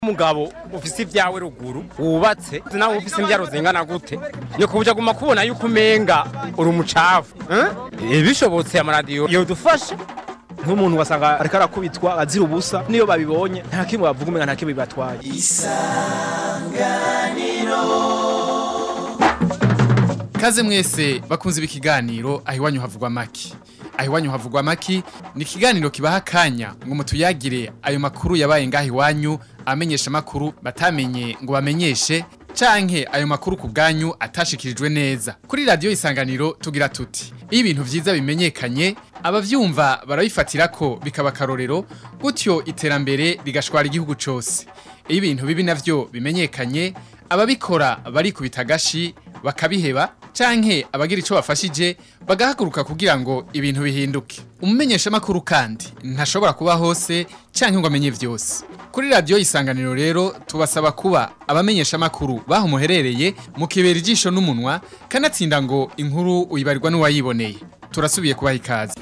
umugabo ufise ibyawe ruguru wubatse nawe ufise imbyaro zingana gute ni kubuja guma kubona yuko umenga uri umucafu eh? bishobotse amaradiyo yodufasha nk'umuntu wasanga ariko arakubitwa azira ubusa niyo babibonye nta kimwe bavuga umenga nta kimwe bibatwaye Kaze mwese bakunze ibi kiganiro aho iwanyu havugwa maki. Aho iwanyu havugwa maki ni ikiganiro kibaha akanya ngo mutuyagire ayo makuru yabaye ngaho iwanyu amenyesha makuru batamenye ngo bamenyeshe canke ayo makuru ku bwanyu atashikirijwe neza. Kuri radio isanganiro tugira tuti iyo ibintu vyiza bimenyekanye abavyumva barabifatira ko bikaba akarorero gutyo iterambere rigashwara igihugu cose. Iyo ibintu bibi navyo bimenyekanye ababikora barikubita agashi bakabiheba canke abagira ico bafashije bagahaguruka kugira ngo ibintu bihinduke umumenyesha makuru kandi ntashobora kuba hose canke ngo amenye vyose kuri radio isanganiro rero tubasaba kuba abamenyesha makuru baho muherereye mukibera ijisho n'umunwa kanatsinda ngo inkuru uyibarirwa n'uwayiboneye turasubiye kubaha ikaze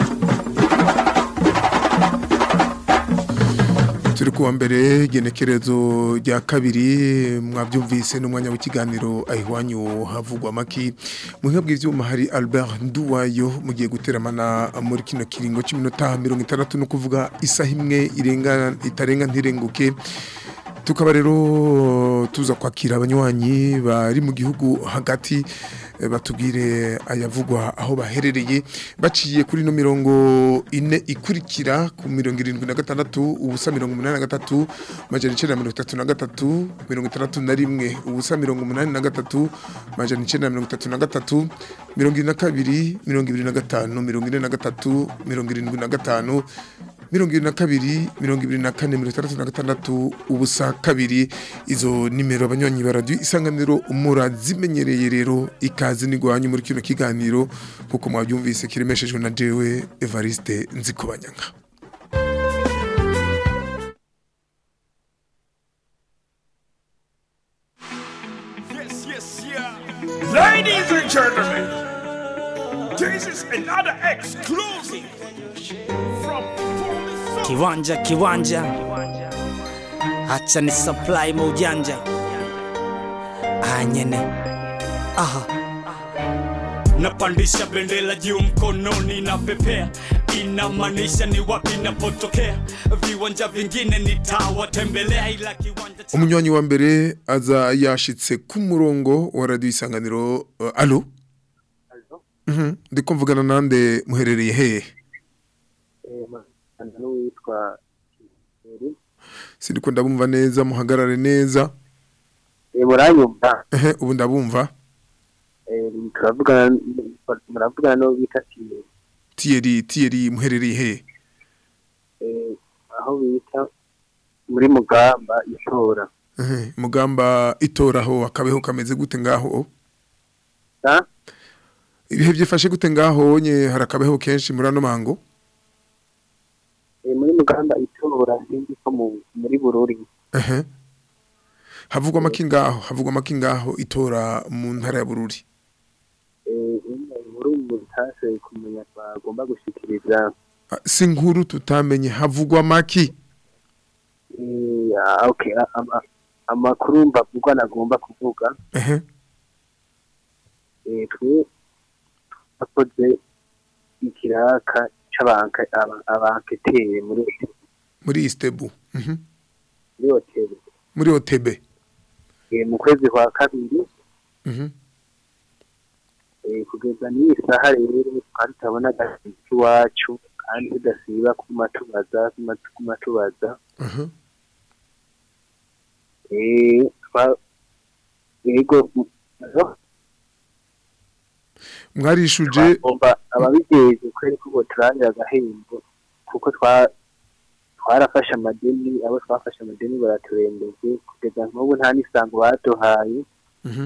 turi kuwa mbere genekerezo rya kabiri mwabyumvise n'umwanya w'ikiganiro ahiwanyu havugwa maki mu buhinga bw'ivyuma hari Albert Nduwayo mugiye guteramana muri kino kiringo cy'iminota 60 no kuvuga isaha imwe irenga itarenga ntirenguke tukaba rero tuza kwakira abanywanyi bari mu gihugu hagati eh, batubwire ayavugwa aho baherereye baciye kuri no mirongo ine ikurikira ku mirongo irindwi na gatandatu ubusa mirongo umunani na gatatu majana icenda na mirongo itatu na gatatu mirongo itandatu na rimwe ubusa mirongo umunani na gatatu majana icenda na mirongo itatu na gatatu mirongo ine na kabiri mirongo ibiri na gatanu mirongo ine na gatatu mirongo irindwi na gatanu mirongo ibiri na kabiri mirongo ibiri na kane mirongo itandatu na gatandatu ubusa kabiri izo nimero abanywanyi ba radiyo isanganiro murazimenyereye rero ikaze n'igwanyu muri kino kiganiro kuko mwabyumvise kiremeshejwe na jewe evariste nzikubanyanga Yes, yes, yeah. Ladies and gentlemen, this is another exclusive from Fully Kiwanja kiwanja, hacha ni supply maujanja anyene aha napandisha bendera juu mkononi na pepea inamaanisha ni wapi napotokea viwanja vingine nitawatembelea ila kiwanja cha umunywanyi wa mbere aza yashitse ku murongo wa radiyo isanganiro uh, alo Mhm, ndiko mvugana nande muherereye hehe n'uwitwa sindiko ndabumva neza muhagarare neza muranyumva ehe ubu ndabumva Eh, turavugana muravugana n'uwo bita Tiye tiyeri tiyeri muherereye hehe Eh, aho bita muri mugamba itora Ehe, mugamba itoraho akabeho kameze gute ngaho sa ibihe byifashe gute ngaho nye hari akabeho kenshi muri ano mango Eh, muri mugamba itora sinzi ko mu- muri bururi ehe havugwa amaki ngaho havugwa amaki ngaho itora mu ntara ya bururi Eh, ino inkuru mutashoboye kumenya bagomba gushikiriza Ah, si nkuru tutamenye havugwa amaki Eh, ah, okay a- ama- amakuru mbavugwa nagomba kuvuga ehe Eh, twe twakoze ikiraka c'abanka aba- abanketere muri muri istebu Mhm. muri hoteli muri otebe Eh, mu kwezi kwa kabiri Mhm. eh, kugeza n'iyi saha rero twari tutabona agasizi iwacu kandi tudasiba kuma tubaza kuma kuma tubaza Aha. eh, twa yego no, mwarishuje twagomba ababijejwe kweri ko boturangira agahembo kuko twa twarafashe amadeni abo twafashe amadeni baraturembeje kugeza nk'ubu nta n'isango baduhaye Mhm.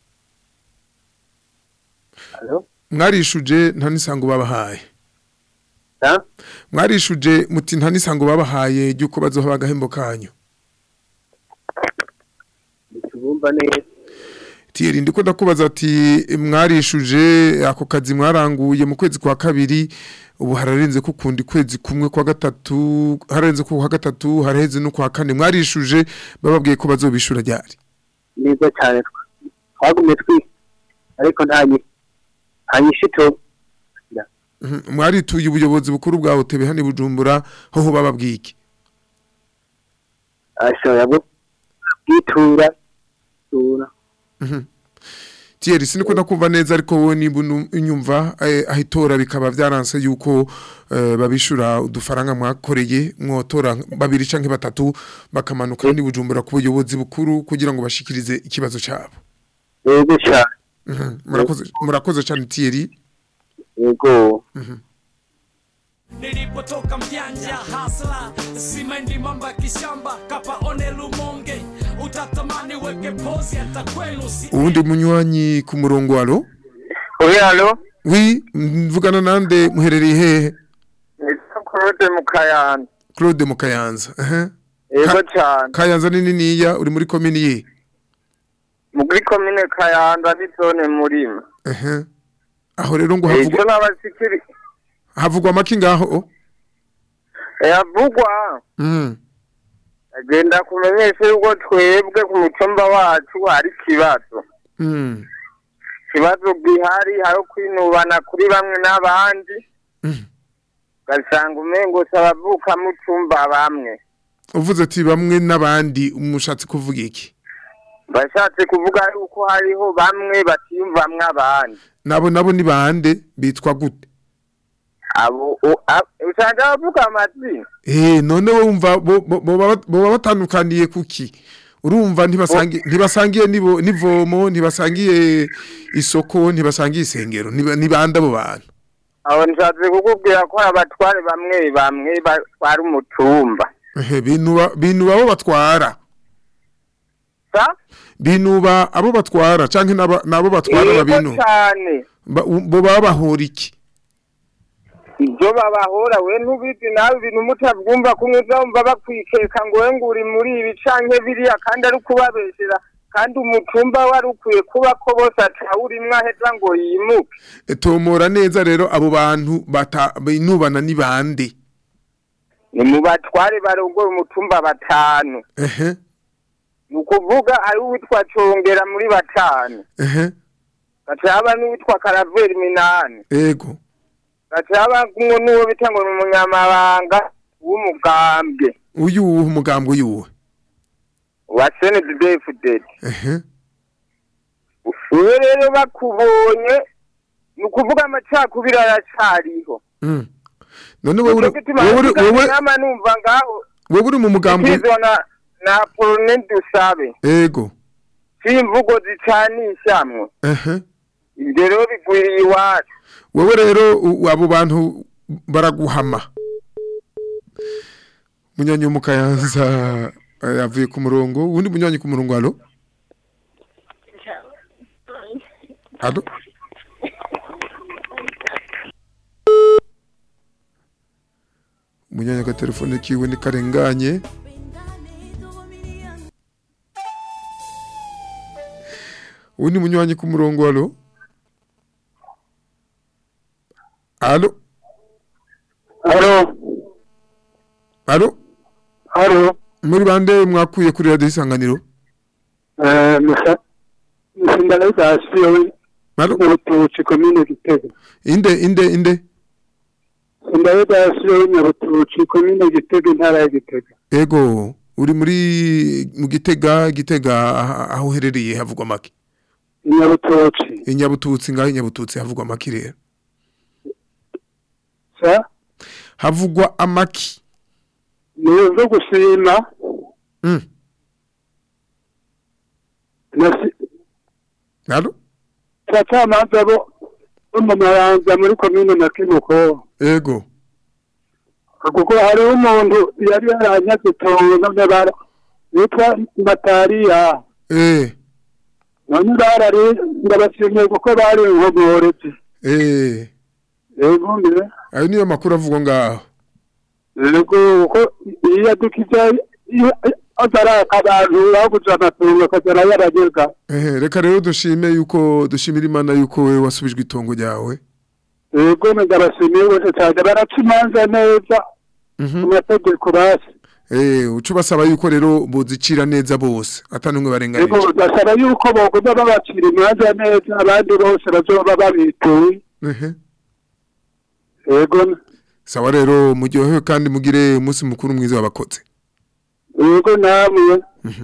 alo mwarishuje nta nisango babahaye sa mwarishuje muti nta nisango babahaye ryuko bazoha agahembo kanyu ntitubumva neza Thierry ndiko ndakubaza ati mwarishuje ako kazi mwaranguye mu kwezi kwa kabiri ubu hararenze ko kundi kwezi kumwe kwa gatatu hararenze ko kwa gatatu haraheze no kwa kane mwarishuje bababwiye ko bazobishura ryari neza cyane twagumye twi ariko nta nyi- nta nyishito Mhm, mwarituye ubuyobozi bukuru bwa hotebe hano i Bujumbura ho bababwiye iki ashobora bwo bwitura tura Mhm. Thierry siniko ndakumva neza ariko wowe niba unu- unyumva eh, ahitora bikaba byaranse yuko eh, babishura udufaranga mwakoreye mwotora babiri canke batatu bakamanuka ni bujumbura ku buyobozi bukuru kugira ngo bashikirize ikibazo cyabo yego cyane Mhm. murakoze murakoze cyane Thierry yego nilipotoka mjanja hasla simendi mambo ya kishamba kapa one lumonge utatamani weke pozi hata kwenu si uwundi munywanyi ku murongo alo Oye, alo? wi mvugana nande muherereye hehe Nitwa Claude Mukayanja. Claude Mukayanza ehe Yego cyane. Kayanza ni niniya uri muri komini ye Muri komine Kayanza ni zone murima. ehe aho rero ngo Icyo havugwa n'abasikiri havugwa amaki ngaho yavugwa mhm agenda kumenyesha yuko twebwe ku mutumba wacu hari ikibazo. mhm Ikibazo gihari hari kwinubana kuri bamwe n'abandi. Mhm. Ugasanga umengo si abavuka mu cumba bamwe. uvuze ati bamwe n'abandi umushatsi kuvuga iki Bashatse kuvuga yuko hariho bamwe batiyumvamwo abandi. nabo nabo ni bande bitwa gute Abo o- a- usanga bavuga amazina. eh none wumva bo bo- boba boba batandukaniye kuki urumva ntibasangiye ntibasangiye nibo nivomo ntibasangiye isoko ntibasangiye isengero niba- ni bande abo bantu aho nshatse kukubwira ko hari abatware bamwe bamwe batwara umutumba ehe binuba binuba abo batwara sa binuba abo batwara canke naba- nabo batwara yego babinu cyane Ba- u- bo baba bahora iki ibyo babahora we ntubizi nawe ibintu mutabyumva kumwe uzumva bakwikeka ngo we ngo uri muri ibi canke biriya kandi ari ukubabeshera kandi umutumba wari ukwiye kuba ko bose atawurimwo aheza ngo yimuke E, tomora neza rero abo bantu bata binubana ni bande ni mu batware barongoye umutumba batanu ehe ni ukuvuga ari uwitwa congera muri batanu ehe gaca haba n'uwitwa karaveri minani ego gaca haba kumwe n'uwo bita ngo ni umunyamabanga w'umugambwe uyu uwuhe umugambwe uyuwe wa senedefudedi ehe uwe rero bakubonye ni ukuvuga amacakubiri aracariho mm. none wewe uri- Nico gituma wewe uri- navuga wewe inama numva ngaho wewe uri mu mugambwe ikizwa na na Apolline Dusabe ego c'imvugo zicanishamwe ehe ibyo rero bigwiriye iwacu wewe rero u- abo bantu baraguhama munyanyi w'umukayanza eh, yavuye ku murongo uwundi munyanyi ku murongo alo alo munyanyi agatelefone kiwe ni karenganye uwundi munyanyi ku murongo alo alo haro alo haro muri bande mwakuye kuri radiyo isanganiro musa sindabizasiyo alo nyabutuci komine gitega inde inde inde sindabizasiyo nyabutuci komine gitega intara ya gitega ego uri muri mu gitega gitega aha- aho uherereye havugwa make nyabutuci inyabututsi ngaho inyabututsi havugwa make rero sa havugwa amaki ni zo gushima mm. nasi alo abacamanza bo bo mu maranza muri komine na kibuko ego kuko hariho umuntu yari yaranyaze itongo none bara yitwa matariya eh none barari ndabashimiye kuko bari inkomorezi eh yego mbere ayo niyo makuru avugwa ngaho yego kuko iyo yadukije azaraka abantu baguze amatungo akagera yaragega ehe reka rero dushime yuko dushimira imana yuko we wasubijwe itongo ryawe yego ndabashimiye bose cyane baraca imanza neza mu mategeko basi eh ucu basaba yuko rero buzicira neza bose atanumwe yego barenganije basaba yuko boguza babacira imanza neza abandi bose bazoba babituye ehe yego sawa rero muryohewe kandi mugire umunsi mukuru mwiza w'abakozi yego namwe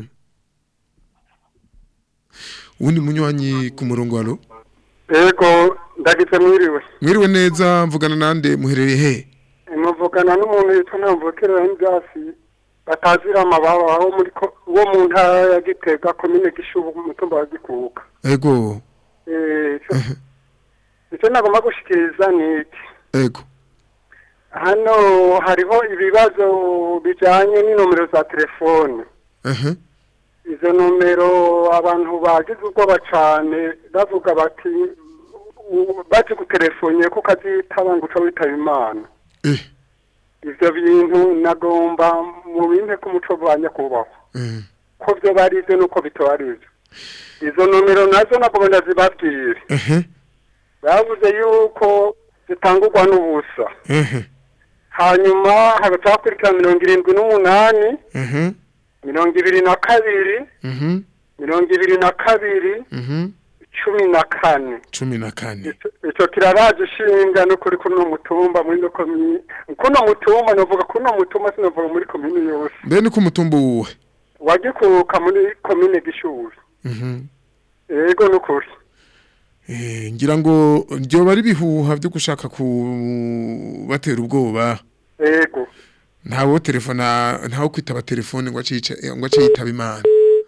uwundi munywanyi ku murongo walo Ego ndagitse mwiriwe mwiriwe neza mvugana nande muherereye he muvugana n'umuntu yitwa Ntamvukira Ndasi batazira amababa aho muri ko- wo mu ntara ya Gitega komine Gishubu mu mutumba wa Gikuka ego eh ico- ico nagomba gushikiriza ni iki ego hano hariho ibibazo bijanye n'inomero za telefone ehe izo nomero abantu bagize ubwoba cane bavuga bati u- baje gutelefone ko kazitaba ngo uca witaba imana eh ivyo bintu nagomba mu bimpe k'umuco bwa nyakubahwa eh ko vyo barize nuko bitoba arivyo izo nomero nazo nagomba ndazibabwire ehe bavuze yuko zitangurwa n'ubusa ehe hanyuma hagaca hakurikira mirongo irindwi n'umunani ehe mirongo ibiri na kabiri mhm mirongo ibiri na kabiri mhm cumi na kane cumi na kane ico kiraraje ishinga n'ukuri kuno mutumba muri no komini kuno mutumba novuga kuno mutumba sinovuga muri komini yose mbe ni ku mutumba wuwe wagikuka muri komine gishubi mhm yego n'ukuri eh ngira ngo ryoba ari bihuha byo gushaka kubatera ubwoba yego ntawo telefona ntawo kwitaba telefone ngo acice ngo ace yitaba imana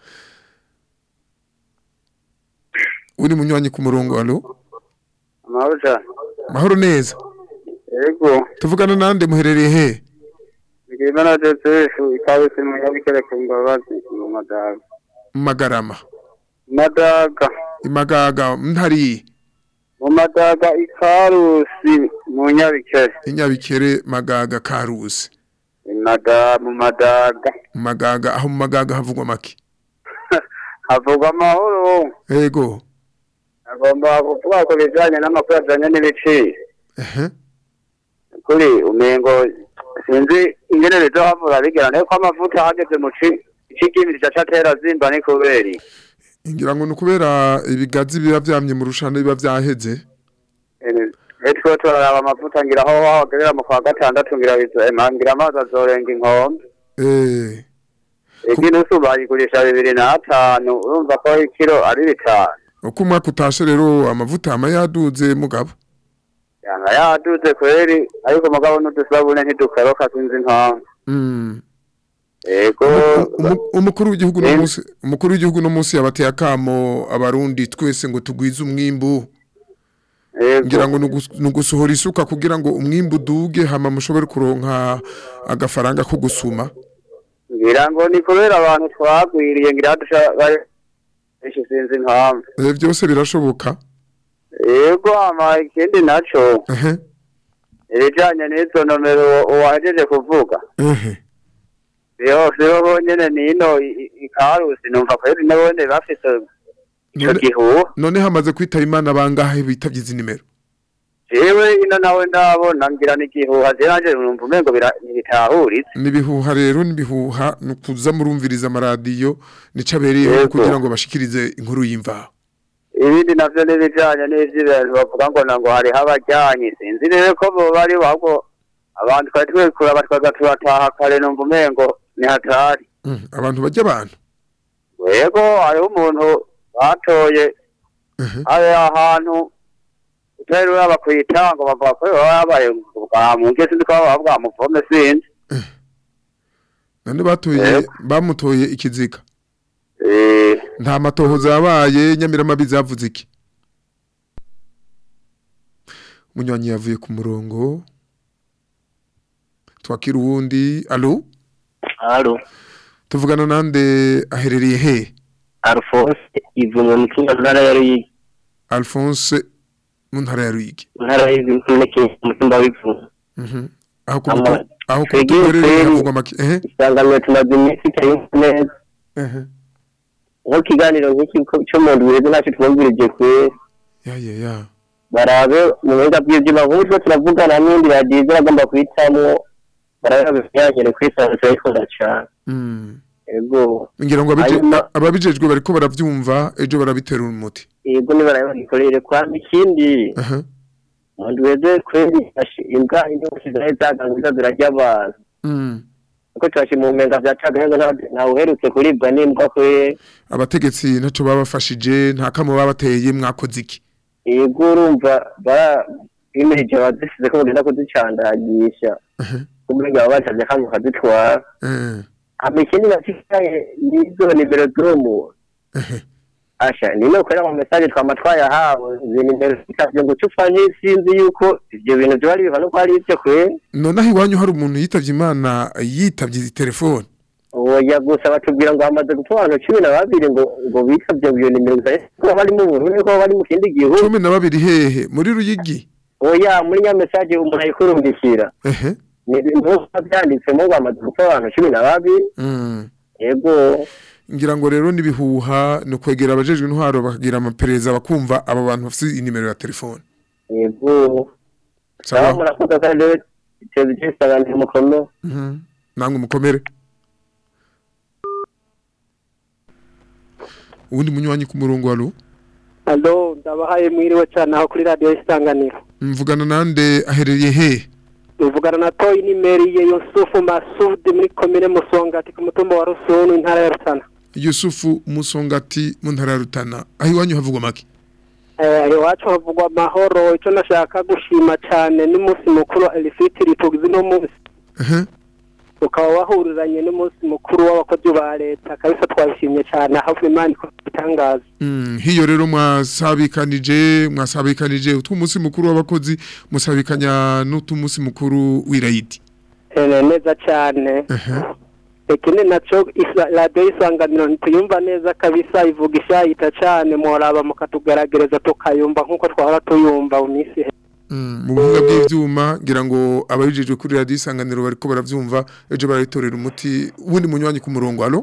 uri munywanyi ku murongo alo amahoro cyane mahoro neza yego tuvugana nande muherereye he bigirwa na joseph ikabisi mu nyabikere ku mbabazi mu madaga mu magarama madaga imagaga ntari mu madaga ikarusi mu nyabikere inyabikere magaga karusi Mada- mu madaga mu magaga aho mu magaga havugwa make havugwa amahoro ego agomba kuvuga ku bijyanye n'amakuru ajyanye n'ibiciro ehe kuri umengo sinzi ingene bizohavura bigera nayo ko amavuta ahageze mu ci ikigimiri caca atera zimba ni kubera iki? ngira ngo ni ukubera ibigazi biba vyamye mu rushana biba vyaheze etwe turaraba amavuta ngira aho wagerera mu kwa gatandatu ngira bizema ngira amazi azorenga inkombe eh iginusu bayigurisha bibiri n'atanu urumva ko ikiro ari bitanu uko umwaka utashe rero amavuta ama yaduze mugabo yanga yaduze kweri ariko mugabo n'udusabune ntidukaroka sinzi impamvu mm. yego Umu- umukuru w'igihugu no munsi umukuru w'igihugu no munsi yabateye akamo abarundi twese ngo tugwize umwimbu ngira ngo nugus- nugusohora isuka kugira ngo umwimbu duge hama mushobore kuronka agafaranga ko gusuma ngira ngo ni kubera abantu twagwiriye ngira dusha benshi sinzi impamvu Eh, byose birashoboka yego ama ikindi naco ehe ibijanye n'izo nomero wahejeje kuvuga ehe siho siho bonyene nino i- i- ikarusi numva kweri nabone bafise ico None- gihuha none hamaze kwitaba imana bangahe bitavye izi nimero jewe ino nawe ndabona ngira n'igihuha je nanje numva umengo bira- ntibitahuritse nibihuha rero nibihuha nukuza murumviriza amaradiyo nico abereyeho Yego. kugira ngo bashikirize inkuru y'imvaho ibindi navyo n'ibijanye n'ivy'ibintu bavuga ngo na ngo hariho abajyanyi sinzi rero ko boba ari ahubwo abantu twari twekura batwaza turataha kare numva umengo ni hatari Mm, abantu bajya abantu yego hariho umuntu batoye ari ahantu utari uraba kw'itango bavuga ko baba yabaye bwa munge sinzi ko baba bwa muvome sinzi none batoye bamutoye ikiziga Eh, nta matohoza yabaye nyamiramabi zavuze iki munywanyi yavuye ku murongo twakira uwundi alo Alo, tuvugana nande aherereye he Alphonse ivunwe mu kinga ntara ya Ruyigi. Alphonse mu ntara ya Ruyigi Ntara y'Ivineke mutumba w'ivunwe. Mhm. aho ku Ama- mutu- aho ku twegeye mutumba rero kweri. havugwa make ehe isanganiro tumaze iminsi itari neza ehe nko kiganiro nk'iki ko- cyo mu ndwi heza ntacyo twumvirije kweri ya ya ya barabe mu buhinga bw'ibyuma nk'utwo turavugana n'indi radiyo iza agomba kuhitamwo barabe byagere kwisanzura turayikunda cyane mm ego ngira ngo abije- Hanyuma- ababijejwe bariko baravyumva ejo barabitera umuti yego nibarabe bagikorere kwamba ikindi aha mu ndwi heza kweri ashi- imbwa indongozi zari zaganguza zirarya abantu mm kuko twashi mu mpenga vya cagaheza ntawe uherutse kuribwa n'imbwa kweri abategetsi ntaco babafashije nta kamo babateye mwakoze iki yego urumva bara bimirije abazisize ko bagenda kuzicandagisha kumenga baba bacavye kamwe kazitwara eh hama ikindi nasigaye nizo nimero z'uwo muntu asha ni no kwera mu message twama twayahawe izi nimero zitavye ngo cupfa ntisinzi yuko ivyo bintu vyo ari biva no kwari ivyo kwe nonaho iwanyu hari umuntu yitavye imana yitavye izi telefone oya gusa batubwira ngo hamaze gupfa abantu cumi na babiri ngo ngo bitavye iyo nimero gusa ko bari mu Burundi ko bari mu kindi gihugu cumi na babiri hehe muri ruyigi oya muri nya message umuntu ayikurungikira ehe ni ibintu byanditsemo ngo hamaze gupfa abantu cumi na babiri mm yego ngira ngo rero nibihuha ni ukwegera abajejwe intwaro bakagira amaperereza bakumva aba bantu bafite inimero ya telefone yego Sawa. sawa murakoze kandi iteza icyisangane mukomeye Mhm. namwe mukomere uwundi munywanyi ku murongo walo Alo, ndabahaye mwiriwe cyane aho kuri radiyo isanganiro. mvugana nande aherereye he Uvugana na Toyi nimeriye Yusufu Masudi muri komine Musongati ku mutumba wa Rusunu intara ya Rutana. yusufu musongati mu ntara ya rutana aho iwanyu havugwa make Eh, iwacu havugwa amahoro icyo nashaka gushima cyane n'umunsi mukuru wa Elifitiri tugize no munsi. Ehe. Ukaba wahuriranye n'umunsi mukuru w'abakozi ba leta kabisa twabishimye cyane aho Imana itangaza. Mm, hiyo rero mwasabikanije mwasabikanije utw'umunsi mukuru w'abakozi musabikanya n'utw'umunsi mukuru w'irayidi Eh, neza cyane. ikindi nacyo isa- radiyo isanganiro ntituyumva neza kabisa ivuga ishayita cyane muhoraba mukatugaragariza tukayumva nk'uko twahora tuyumva mu minsi iheze. Mm, mu buhinga bw'ivyuma ngira ngo ababijejwe kuri radio isanganiro bariko baravyumva ejo barayitorera umuti ubundi munywanyi ku murongo alo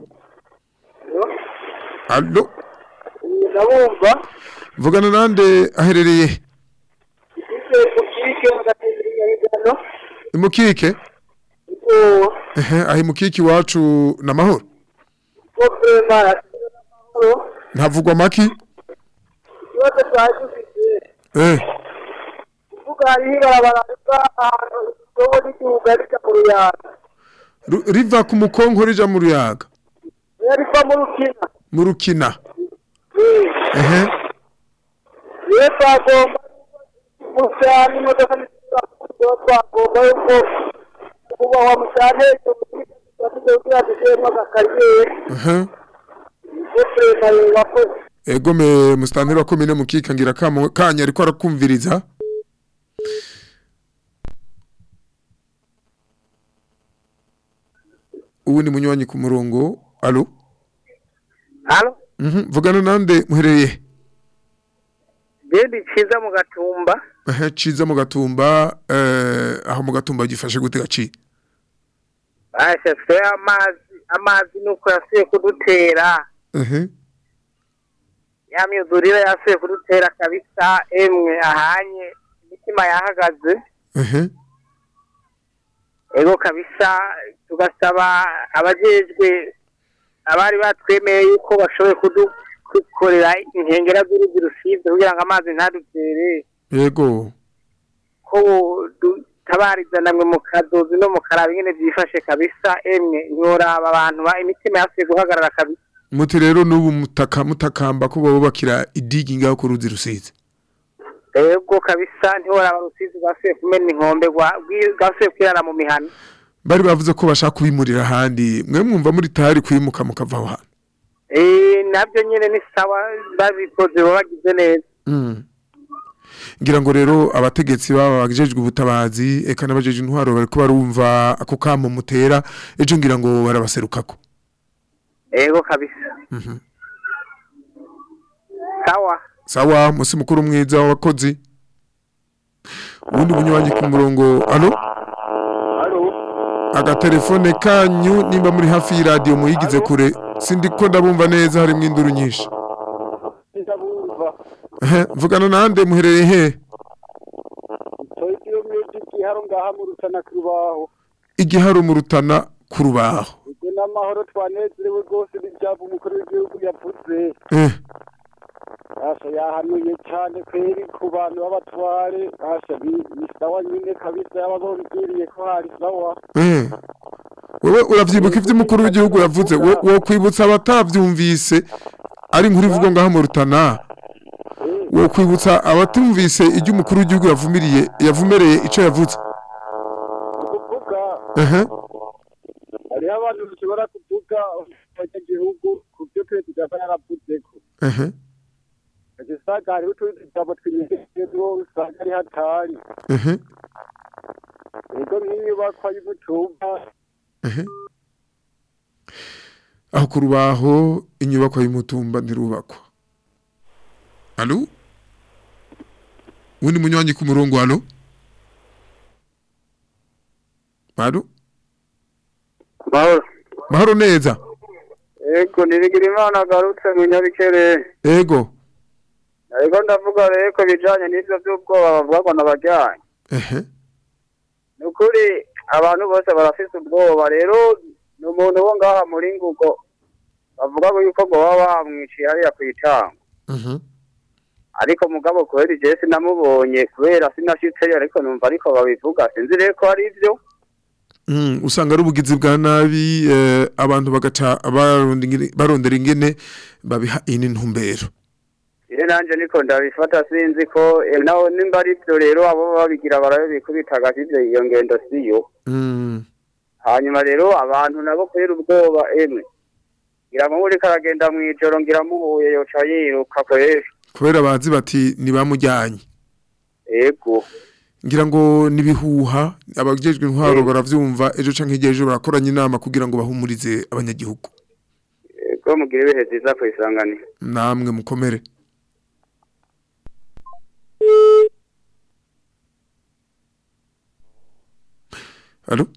alo ndabumva mvugana nande aherereye ifite ukirike bagateza inyabigano imukike ehe aho imukike iwacu n'amahoro problema ntavugwa maki ikibazo twari dufite eh kuvuga hariho ibarabara riva ahantu ikidobo n'igihugu rija mu ruyaga Ru- riva ku mukonko rija mu ruyaga niyo riva mu rukina mu rukina ehe niyo twagomba umucyane imodoka n'ikidobo twagomba yuko kubahwa mu cyane tugiye kugira dushyiremo agakariyeri ehe ibyo perezida yakoze ego me mustanteri wa komine mukike ngira kamo kanya ariko arakumviriza uwundi munywanyi ku murongo alo Alo? Mhm, vugana nande muhereye Bendi ciza mu gatumba ehe ciza mu gatumba eh aho mu gatumba gifashe gute gaci basha fe amazi amazi nuko yasuye kudutera ehe ya myuzurire yasuye kudutera kabisa emwe ahanye imitima yahagaze ehe ego kabisa tugasaba abajejwe abari batwemeye yuko bashoboye kudukorera inkengera z'uruzi rusivye kugira ngo amazi ntadutere yego ko dutabariza namwe mu kazozi no mu karaba ingene vyifashe kabisa emwe nyoraba abantu ba imitima yasuye guhagarara kabisa muti rero n'ubu mutaka mutakamba ko bubakira idigi ngaho ku ruzi rusize ego kabisa ntiworaba rusizi rwasuye kumena inkombe rwa- rwi- rwasuye kwirara mu mihana bari bavuze ko bashaka kubimurira ahandi mwe mwumva muri tayari kwimuka mukava aho hantu Eh, nabyo nyene ni sawa babikoze baba bagize neza Mm. ngira ngo rero abategetsi baba bagejejwe ubutabazi eka n'abajeje intwaro bariko barumva ako kamo mutera ejo ngira ngo barabaserukako ego kabisa Mhm. sawa sawa musi mukuru mwiza w'abakozi ubundi bunywanyi ku murongo alo agatelefone kanyu nimba muri hafi y'iradiyo muyigize kure sindi ko ndabumva neza harimo induru nyinshi Ehe, mvugana nande muherereye he Toydio music haro ngaha mu rutana ku rubaho igiharo mu rutana ku rubaho ibyo n'amahoro twanezerewe rwose n'ibyapa umukuru w'igihugu yavuze Eh, asha yahanuye cyane kweri ku bantu b'abatware asha ni ni sawa nyine kabisa yaba bongiriye ko hari sawa eh. wewe uravyibuka ivyo umukuru w'igihugu yavuze wo- wokwibutsa abatavyumvise ari inkuru ivuga ngaha mu rutana wokwibutsa abatumvise ibyo umukuru w'igihugu yavumiriye yavumereye ico yavuze Ehe. hariho abantu bashobora kuvuga abanyagihugu ku byo perezida aba yaravuzeko Ehe. usanga hariho utundi tujambo twinezero usanga ari hatari Ehe. ego nk'inyubakwa y'umutumba Ehe. aho ku rubaho inyubako y'umutumba ntirubakwa alo wundi munywanyi ku murongo alo alo mahoro mahoro neza ego ntibigira imana agarutse mu nyabikere ego ariko ndavuga rero ko bijanye n'ivyo vy'ubwoba bavuga ngo nabajyanye ehe ni ukuri abantu bose barafise ubwoba rero ni umuntu wo ngaha muri ngugo bavuga ngo yuko ngo baba bamwiciye hariya kw'itanga Mhm. ariko mugabo kubera ije sinamubonye kubera sinashitseyo ariko numva ariko babivuga sinzi rero ko ari ivyo Mm, usanga ari ubugizi bwa nabi eh, abantu bagaca baronda ingene- barondera ingene babiha ini ntumbero iyo nanje niko ndabifata sinzi ko eh, naho nimba ari ivyo rero abo babigira barabikubitaga sivyo iyo ngendo siyo Mm. hanyuma rero abantu nabo kubera ubwoba emwe ngira ngo uriko aragenda mw'ijoro ngira muhuye yoca yiruka kweri kubera bazi bati ntibamujyanye ego ngira ngo nibihuha abajejwe intwaro baravyumva ejo canke hirya ejo barakoranya inama kugira ngo bahumurize abanyagihugu ego mugire ibihe vyiza kw'isanganiro namwe mukomere Alo?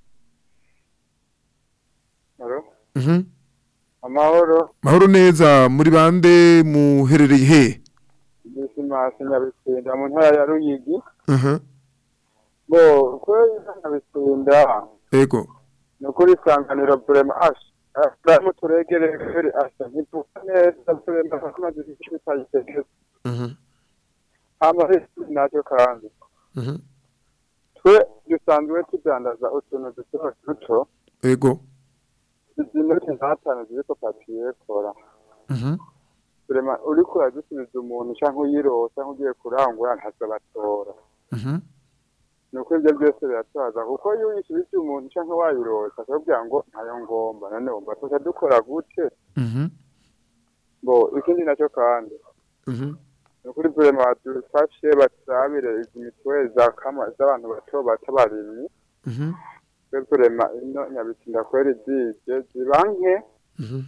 Alo? Mhm. amahoro Mahoro neza muri bande muherereye he? disimasi nyabitsinda mu ntara ya ruyigi Mhm. bo kweri nyabitsinda Ego. ni ukuri isanganiro burema asha turarimo turegereye kweri asha ntivuga neza burema tumaze igice bitayitegetse Mhm. amahesi nacyo kandi Mhm. twe dusanzwe tudandaza utuntu duto duto Ego. izi noti ntatanu ziriko papiye kora Mhm. burema uriko urazisubiza umuntu canke uyirosa canke ugiye kurangura ntazo batora Mhm. ni uko ibyo byose biratubaza kuko iyo uyisubije umuntu canke wayirosa akakubwira ngo ntayo ngomba none wumva tuca dukora gute Mhm. bo ikindi nacyo kandi Mhm. ni ukuri burema badufashe baturabire izi mituweli za kama z'abantu bato bato barimyi Mhm. twe burema ino nyabitsinda kweri zije ziba nke Mhm.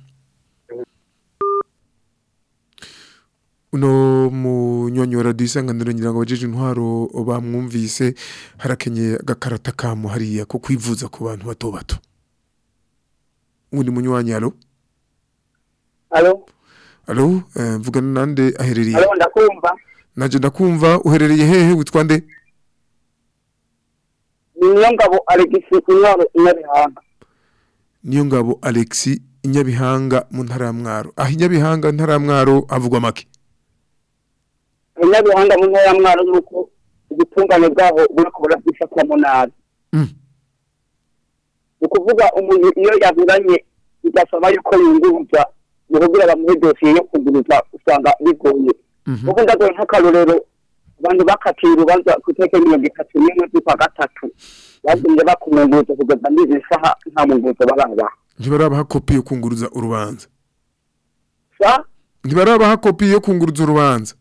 uno munyonyora disanganiro ngira ngo bajeje intwaro bamwumvise harakenye agakarata kamu hariya ko kwivuza ku bantu bato bato undi munywanyi alo Alo, alo eh, mvugana nande aherereye alo ndakumva. naje ndakumva uherereye hehe witwa nde Ni niyo ngabo Alexis Intwaro Inyabihanga. niyo ngabo Alexi inyabihanga mu ntara ya mwaro aho inyabihanga ntara ya mwaro havugwa make Inyabihanga mu ntara ya Mwaro nuko ubutungane bwaho buriko burabyifatamo nabi. Mm. Ni ukuvuga umuntu iyo yaburanye bigasaba yuko yunguruza ni kugira bamuhe dosiye yo kuguruza usanga bigoye. Kuko ndagoye nk'akarorero abantu bakatiye urubanza ku itariki mirongo itatu n'imwe z'ukwa gatatu bagumye bakumunguza kugeza n'izi saha nta munguzo barabaha. ntibarabaha kopi yo kunguruza urubanza Sa? ntibarabaha kopi yo kunguruza urubanza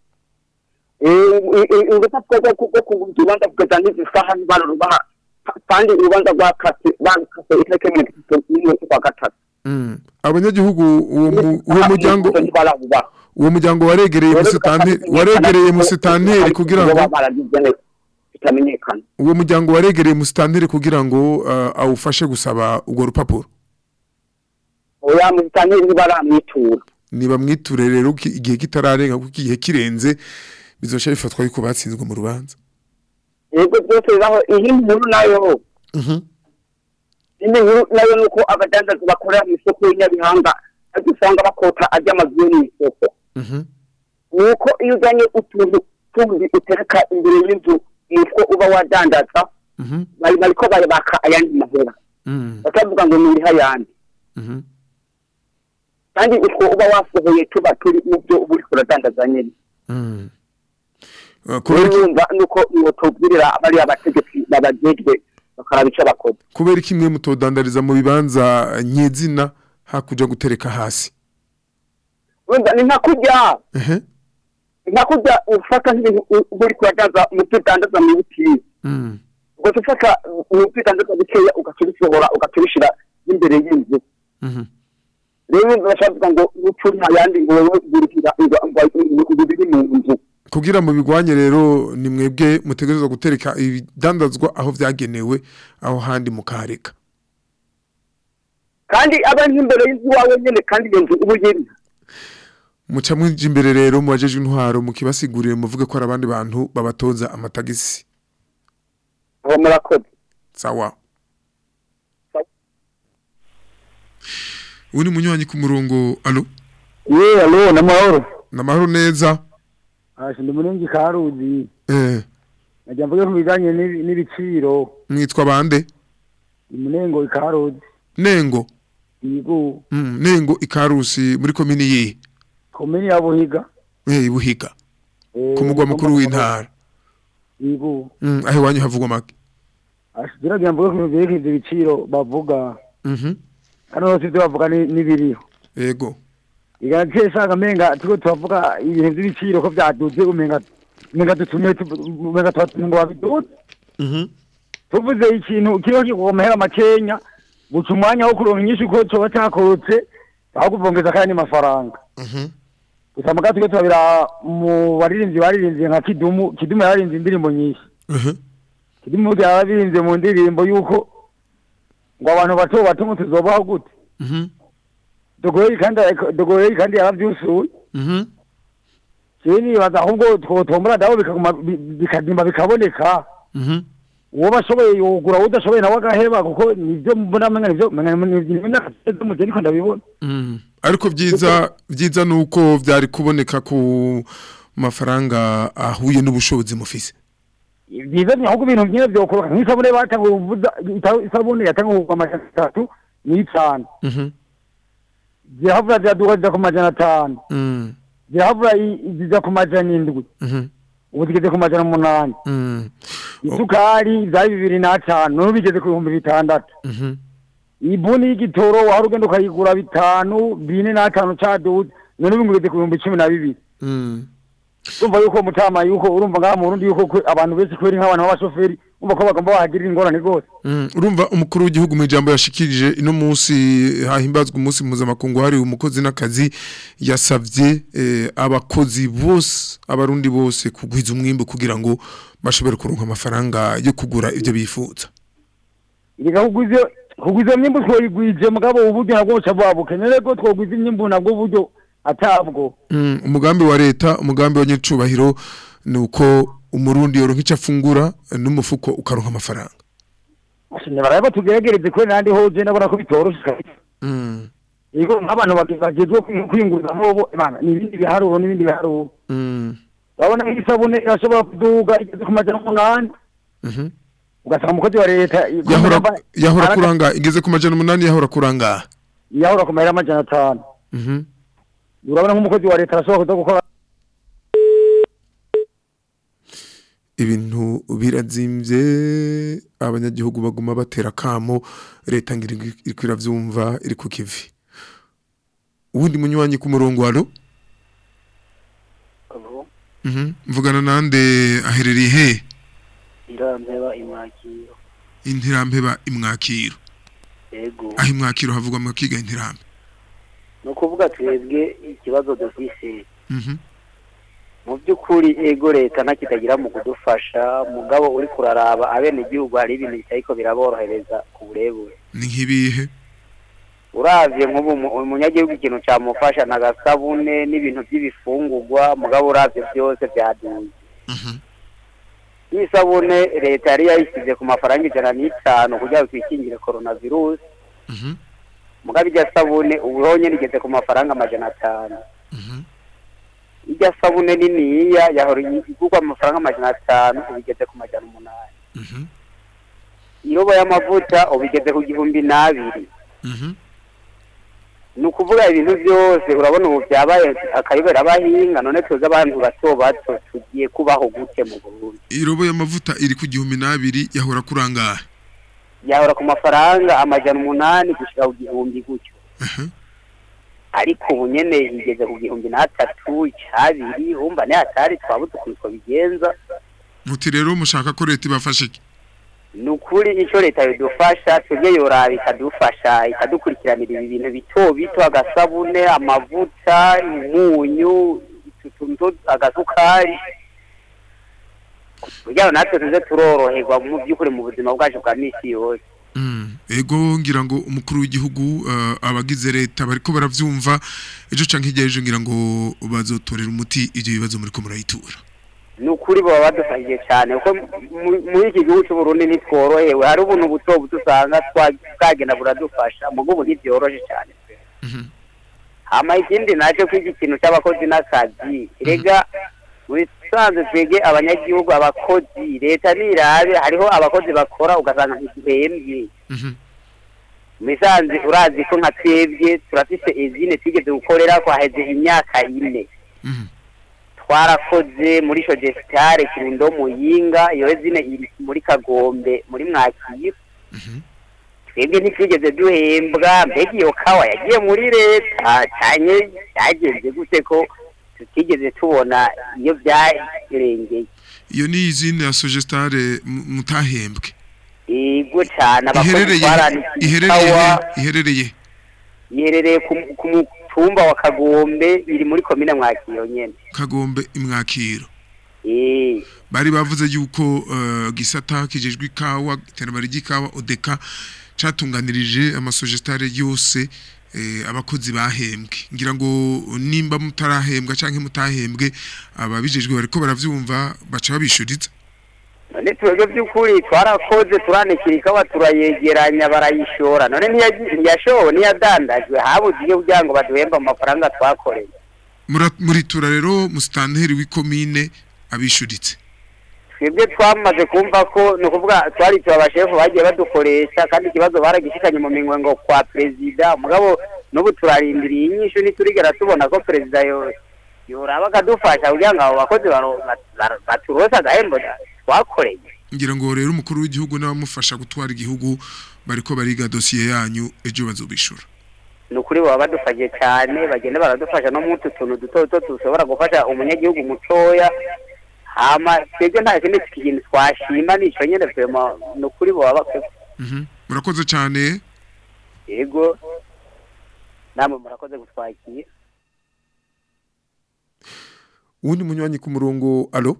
urupapuro rwo kuguza urubanza kugeza n'izi saha ntibarubaha kandi urubanza rwakase bakase itariki mirongo itatu n'imwe z'ukwa gatatu Mm. abanyagihugu uwo mu- uwo muryango ntibarabubaha uwo muryango waregereye musitanteri waregereye musitanteri kugira ngo kitamenyekana uwo muryango waregereye musitanteri kugira ngo uh, awufashe gusaba urwo rupapuro oya musitanteri ntibaramwitura nibamwiture rero ki- igihe kitararenga kuko igihe kirenze bizosha bifatwa yuko batsinzwe mu rubanza yego byose bibaho iyi nkuru nayo Mhm. indi nkuru nayo ni uko abadandazi bakorera mu isoko y'inyabihanga ariko usanga bakota ajya amazu yo mu isoko Mhm. ni uko iyo uzanye utuntu tundi utereka imbere y'inzu nitwo uba wadandaza Mhm. bari bariko barabaka ayandi mahera Mhm. bakavuga ngo nuriho ayandi Mhm. kandi utwo uba wasohoye tuba turi mu byo uba uriko uradandaza nyine Mhm. Uh, kubera iki- urumva nuko mwotubwirira bariya bategetsi babajejwe bakaraba ico bakoze kubera iki mwe mutodandariza mu bibanza nyezina hakuja gutereka hasi urumva ni nka kurya ehe ni nka kurya ufata nk'ibintu u- uba uriko uradandaza mu byo udandaza mu butiki Mhm. ugaca ufata mu byo udandaza bikeya ugaca ubisohora ugaca ubishira imbere y'inzu Mhm. rero bashaka ngo ucuri ayandi ngo wowe gurikira ngo biri mu nzu kugira mu bigwanye rero ni mwebwe mutegerezwa gutereka ibidandazwa aho vyagenewe aho handi mukareka kandi aba nk'imbere y'inzu wawe nyene kandi iyo nzu uba uyirimo muca mwinja imbere rero mubajejwe intwaro mukibasigurire muvuge ko hari abandi bantu babatoza amatagisi aho murakoze sawa ubu ni munywanyi ku murongo alo ye alo namahoro namahoro neza asha ndi munengi karuzi eh najya mvuge ku bijanye n'ibi- n'ibiciro mwitwa bande imunengo ikaruzi nengo yigu mm, nengo ikarusi muri komini yihe komini ya buhiga eh buhiga Eh, ku mugwa mukuru w'intara yigu mm, aho iwanyu havugwa make asha ziragira mvuge ku bintu vyerekeye ivyo biciro bavuga mhm hano hose ivyo bavuga ni- n'ibiriho yego igaragiye usanga menga turiko turavuga ibintu vy'ibiciro ko vyaduze umenga umenga dutumye tu- umenga twatumye ngo babiduze mhm tuvuze ikintu kiriho kigomera makenya buca umwanya wo kuronka inyinshi ko coba cakorotse aho kuvongeza kandi mafaranga mhm gusa muga turiko turabira mu baririmbyi baririmbye nka kidumu kidumu yararimbye indirimbo nyinshi mhm kidumu burya yararimbye mu ndirimbo yuko ngo abantu bato bato ngo tuzobaho gute mhm dogoyeri kandi dogoyeri kandi yaravyusuye mhm jewe nibaza ahubwo twotombora dabo bikaguma bi- bikadimba bikaboneka mhm uwo bashoboye yogura uwo udashoboye nawe agaheba kuko nivyo mbona menga nivyo menga nivyo nivyo muje niko ndabibona Mm. ariko byiza byiza nuko byari kuboneka ku mafaranga ahuye n'ubushobozi mufise byiza ni ahubwo ibintu byine byokoroka nk'isabune batanguye kuvuza ita- isabune yatanguye kugwa amajana atatu n'itanu Mhm. zirahavura ziraduga ziza ku majana atanu Mm. zirahavura i- ziza ku majana indwi Mhm. ubu zigeze ku majana umunani Mm. isukari byari bibiri n'atanu n'ubu bigeze ku bihumbi bitandatu Mhm. ibuni y'igitoro wahora ugenda ukayigura bitanu bine n'atanu caduze none ubu ngeze ku bihumbi cumi na bibiri Mm. urumva yuko mutama yuko urumva ngaha mu Burundi yuko kwe- abantu benshi kweri nk'abantu b'abashoferi urumva ko bagomba bahagirira ingorane rwose Mm. urumva umukuru w'igihugu mu ijambo yashikirije ino munsi hahimbazwa umunsi mpuzamakungu hariwe umukozi n'akazi yasavye eh, abakozi bose abarundi bose kugwiza umwimbu kugira ngo bashobore kuronka amafaranga yo kugura ivyo bifuza reka kugwiza kugwiza imyimbu twoyigwije mugabo uburyo nabwo buca bwabuke nereko twogwiza imyimbu nabwo buryo atabwo Mm, umugambi wa leta umugambi wa nyicubahiro ni uko umurundi yoronka icyo afungura eh, n'umufuko ukaronka amafaranga baraba tugeragereze kuri nandi hoje ndabona ko bitoroshe kabisa Mm, yego nk'abantu bage- bagezwe kwi- kwiyunguruza bobo bana ni ibindi biharuro n'ibindi biharuro mm, urabona nk'isabune irashobora kuduga igeze ku majana umunani mhm. ugasanga umukozi wa leta yahora yahora kuranga igeze ku majana umunani yahora kuranga yahora ku mahera amajana atanu Mhm. urabona nk'umukozi wa leta arashobora kuza gukora ibintu birazimvye abanyagihugu baguma batera kamo leta ngira iriko iravyumva iri ku kivi uwundi munywanyi ku murongo waro Mhm. mvugana nande aherereye he irampeba imwakiro intirampeba imwakiro yego aho imwakiro havugwa mu kiga intirambe ni ukuvuga twebwe ikibazo dufise Mhm. mu by'ukuri ego leta ntakitagira mu kudufasha mugabo uri kuraraba abenegihugu hari ibintu bitariko biraborohereza ku burebure ni nk'ibihe uravye nk'ubu umu- umunyagihugu ikintu camufasha n'agasabune n'ibintu by'ibifungurwa mugabo uravye byose byaduye n'isabune leta yari yayisize ku mafaranga ijana n'itanu kugira ngo twikingire coronavirus mugabo irya sabune ubu honye rigeze ku mafaranga amajana atanu irya sabune niniya yahora igurwa amafaranga amajana atanu ubu igeze ku majana umunani irobo y'amavuta ubu igeze ku gihumbi n'abiri ni ukuvuga ibintu byose urabona ubu byabaye akayobera abahinga none twebwe abantu bato bato tugiye kubaho gute mu burundi irobo y'amavuta iri ku gihumbi n'abiri yahora kurangahe yahora ku mafaranga amajana umunani gushika ku gihumbi gutyo ariko ubu nyene igeze ku gihumbi n'atatu icabiri wumva ne hatari twabuze ukuntu twobigenza muti rero mushaka ko leta ibafasha iki ni ukuri icyo leta yodufasha twebwe yoraba ikadufasha ikadukurikiranira ibi bintu bito bito agasabune amavuta umunyu utuntu agasukari kugira ngo natwe tuze turoroherwa mu by'ukuri mu buzima bwacu bwa misi yose ego ngira ngo umukuru w'igihugu eh, abagize leta bariko baravyumva ejo canke hirya y'ejo ngira ngo bazotorera umuti ivyo bibazo muriko murayitura ni ukuri baba badufashije cyane kuko mu- muri iki gihugu cy'u Burundi ntitworohewe hari ubuntu buto buto usanga twa- bwagenda buradufasha mugo ubu ntibyoroshe cyane hama ikindi naje kwiga ikintu cy'abakozi n'akazi rega muri sanze twege abanyagihugu abakozi leta nirabe hariho abakozi bakora ugasanga ntituhembye misanze urazi ko nka twebwe turafise izine twigeze gukorera ko haheze imyaka ine twarakoze muri shogesitare kirundo muyinga iyo zine iri muri kagombe muri mwakiro twebwe ntitwigeze duhembwa mbega iyo kawa yagiye muri leta cyane byagenze gute ko tutigeze tubona iyo byarengeye iyo ni izine ya sogestare mutahembwe yego cyane abakozi iherereye twaranikiye iherereye ikawa he? iherereye iherereye ku- ku mutumba wa kagombe iri muri komine mwakiro nyene kagombe imwakiro Eh, bari bavuze yuko eh, gisata kijejwe ikawa iterambere ry'ikawa odeka catunganirije amasogestare yose eh, abakozi bahembwe ngira ngo nimba mutarahembwa canke mutahembwe ababijejwe bariko baravyumva baca babishuriza none twebwe by'ukuri twarakoze turanikira ikawa turayegeranya barayishora none ntiyagi- ntiyashowe ntiyadandajwe habuze iyo kugira ngo baduhembe amafaranga twakoreye Mura- muritura rero musitanteri w'ikomine abishuritse twebwe twamaze kumva ko ni ukuvuga twarituye abashefu bagiye badukoresha kandi ikibazo baragishikanye mu minwe ngo kwa perezida mugabo n'ubu turarindiriye inyishu ntiturigera tubona ko perezida yo- yoraba akadufasha kugira ngo abo bakozi baro- bat- bat- baturose agahembo twakoreye ngira ngo rero umukuru w'igihugu n'abamufasha gutwara igihugu bariko bariga dosiye yanyu ejo bazobishura ni ukuri baba badufashije cyane bagenda baradufasha no mu tuntu duto duto dushobora gufasha umunyagihugu mutoya hama twebwe nta kindi kintu twashima nico nyene twema ni ukuri baba bakoze Mhm. murakoze cyane yego namwe murakoze gutwakira uwundi munywanyi ku murongo alo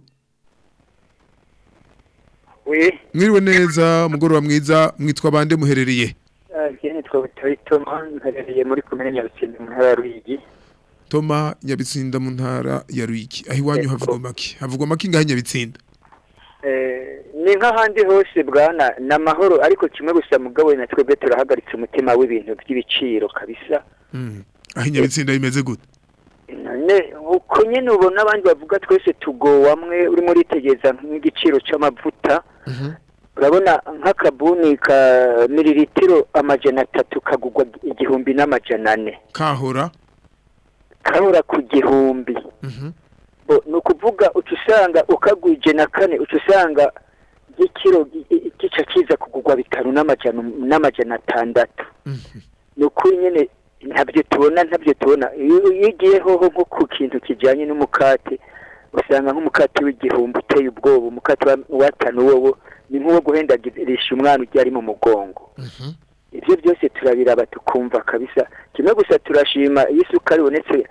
Oui, mwiriwe neza mugoroba mwiza mwitwa bande muherereye kene twa Toma mperereye muri komine Nyabitsinda mu ntara ya Ruyigi. Toma Nyabitsinda mu ntara ya Ruyigi aho iwanyu havugwa make havugwa make ngahe Nyabitsinda Eh, ni nk'ahandi hose bwana ni amahoro ariko kimwe gusa mugabo na twebwe turahagaritse umutima w'ibintu by'ibiciro kabisa Mm. aho Nyabitsinda bimeze gute none uko nyine ubona abandi bavuga twese tugowamwe urimo uritegeza nk'igiciro cy'amavuta urabona nk'akabuni ka miliritiro amajana atatu kagugwa igihumbi n'amajana ane kahora kahora ku gihumbi Bo, ni ukuvuga uca usanga ukagwije na kane uca usanga igikiro gi- i- gica kiza kugurwa bitanu n'amajana n'amajana atandatu ni ukuri nyine ntabyo tubona ntabyo tubona iyo iyo ugiye hoho nko ku kintu kijyanye n'umukate usanga nk'umukate w'igihumbi uteye ubwoba umukate wa- watanu wowo ni nk'uwo guhendagirisha umwana ugiye ari mu mugongo ibyo byose turabiraba tukumva kabisa kimwe gusa turashima iyo isukari ibonetse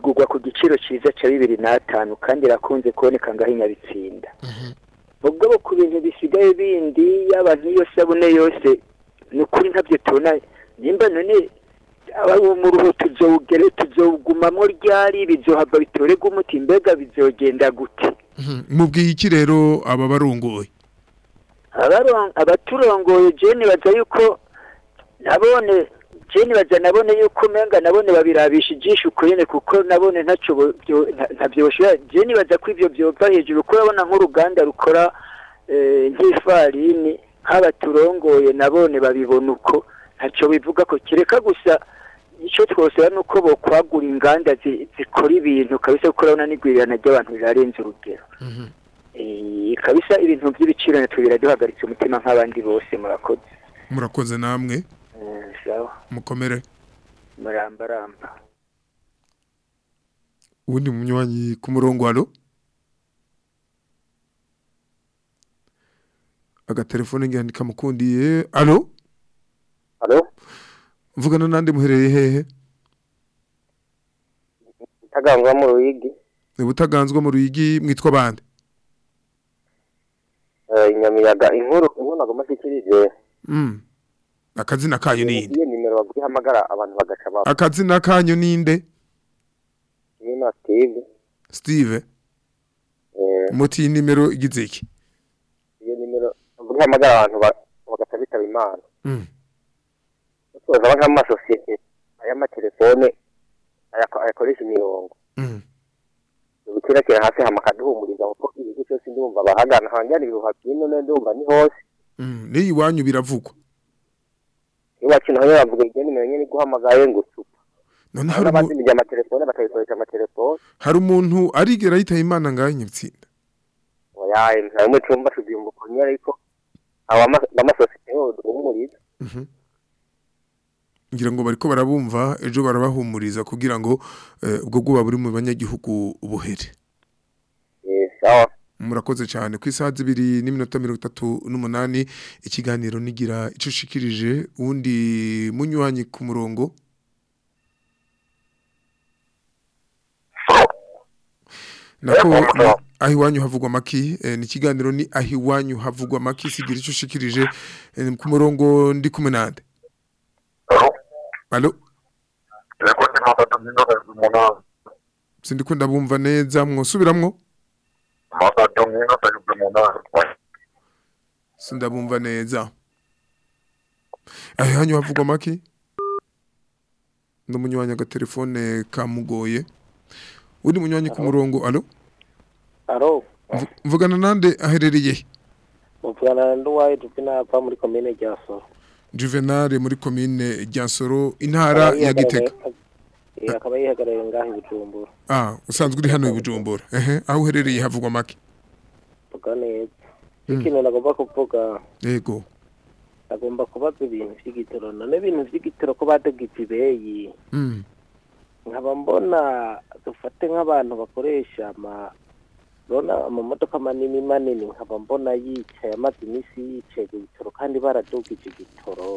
igurwa ku giciro cyiza cya bibiri n'atanu kandi irakunze kuboneka ngaho inyabitsinda ubwo ku bintu bisigaye bindi yaba nk'iyo sabune yose ni ukuri ntabyo tubona nimba none aba mu ruhu tuzowugere tuzowugumamo ryari bizohava bitorerwa umuti mbega bizogenda gute mubwiye iki rero aba barongoye Abaron- abaturongoye je nibaza yuko nabone je nibaza nabone yuko umenga nabone babirabisha ijisho ukuri kuko nabone ntaco bo- byo- nta- ntavyoshobora je nibaza ko ivyo vyova hejuru kuko urabona nk'uruganda rukora eh, nk'ifarini nk'abaturongoye nabone babibona uko ntaco bivuga ko kireka gusa icyo twosaba ni uko bokwagura inganda zi- zikora ibintu kabisa kuko urabona n'igwirirana ry'abantu rirarenze urugero Eh, kabisa ibintu by'ibiciro natwe biraduhagaritse umutima nk'abandi bose murakoze murakoze namwe Eh, sawa mukomere murambaramba ubundi munywanyi ku murongo alo agatelefone ngira ndikamukundiye alo Alo? mvugana nande muherereye hehe Utaganzwa mu Ruyigi, ubutaganzwa mu ruyigi mwitwa bande eh, Inyamiyaga, inkuru inkuru nagomba nshikirije. mm. akazina kanyu ninde Iyo nimero baguhamagara abantu bagaca baba. akazina kanyu ninde Kimwe na Steve, steve eh, muti nimero igize iki iyo nimero baguhamagara abantu ba- bagaca bitaba Imana. Mm. Tuzoza nk'amasosiyete ay'amatelefone ayako- ayakoresha imirongo. Mm. Ubukirakira hasi hama akaduhumuriza kuko igihugu cyose ndumva bahagana hanjyana ibihuha byino ne ndumva ni hose. Mm. n'iyi iwanyu biravugwa Iwacu naho bavuga iyo nimero nyene iguhamagaye ngo tupa. none Hari hari umu- n'abazimije amatelefone bakayikoresha amatelefone. hari umuntu arigera yitaye imana ngaho nyabitsinda oyaye nta mu cyumba tubyumva ukunye ariko aba amasosiyete yose duhumuriza Mhm. ngira ngo bariko barabumva ejo barabahumuriza kugira ngo eh, ubwo bwoba buri mu banyagihugu buhere sawa murakoze cyane ku isaha zibiri n'iminota mirongo itatu n'umunani ikiganiro nigira ico ushikirije uwundi munywanyi ku murongo nako ni aho iwanyu havugwa maki eh, ni ikiganiro ni aho iwanyu havugwa maki sigira ico ushikirije eh, ku murongo ndi kumwe nande Alo sindiko ndabumva neza mwosubiramwo sindabumva neza aho iwanyu havugwa maki ndumunywanyi agatelefone kamugoye uri munywanyi ku murongo alo Aro, Mvu- mvugana nande aherereye muvugana na Nduwaye Dupinapa muri komine rya Soro. Juvenal muri commune Ryansoro intara ya Gitega Eh, akaba yihagarariye ngaho i Bujumbura. ah usanzwe uri hano i Bujumbura ehe aho uherereye havugwa make Vuga neza. Mm. Ikintu nagomba kuvuga, yego nagomba kubaza ibintu vy'igitoro. None ibintu vy'igitoro ko badegije ibeyi, mm. nkaba mbona dufate nk'abantu bakoresha ama Rona amamodoka manini manini nkaba mbona yicaye amaze iminsi yicaye ku gitoro kandi baradugije igitoro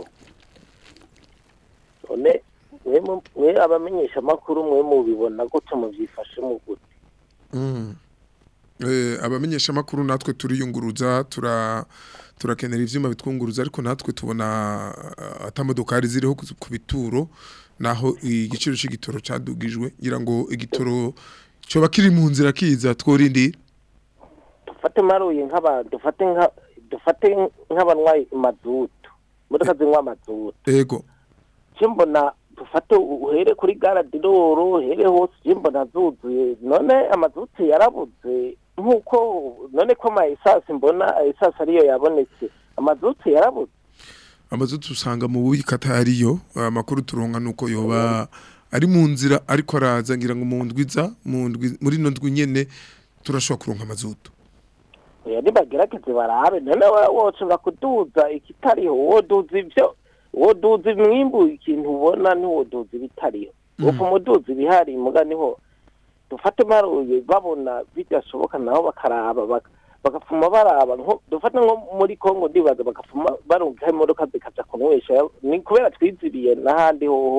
none mwe mu- mwe abamenyesha amakuru mwe mubibona gute muvyifashe mu gute Mm. Eh, abamenyesha makuru natwe turiyunguruza tura turakenera ivyuma bitwunguruza ariko natwe tubona ah, atamodokari ziriho ku ku bituro naho igiciro c'igitoro cadugijwe ngira ngo igitoro coba kiri mu nzira kiza tworindira dufate maruye nk'abantu dufate nka dufate nk'abanywa mazutu imodoka zinywa mazutu ego je mbona dufate u- uhere kuri garadidoro uhere hose je mbona zuzuye none amazutu yarabuze nk'uko none ko ama esasi mbona esasi ariyo yabonetse amazutu yarabuze amazu tusanga mu bubiko atariyo amakuru turonka nuko yoba ari mu nzira ariko araza ngira ngo mu ndwiza mu ndwi muri no ndwi nyene turashobora kuronka amazutu oya nibagerageze barabe none wa- woshobora kuduza ikitariho woduza ivyo woduza imwimbu ikintu ubona ntiwoduza ibitariho upfa umuduza ibihari muga niho dufate maruye babona bidashoboka nabo bakaraba bak- bagapfuma baraba nko- dufate nko muri kongo ndibaza bagapfuma barungaho imodoka zikaja kunywesha ni kubera twizibiye n'ahandi hoho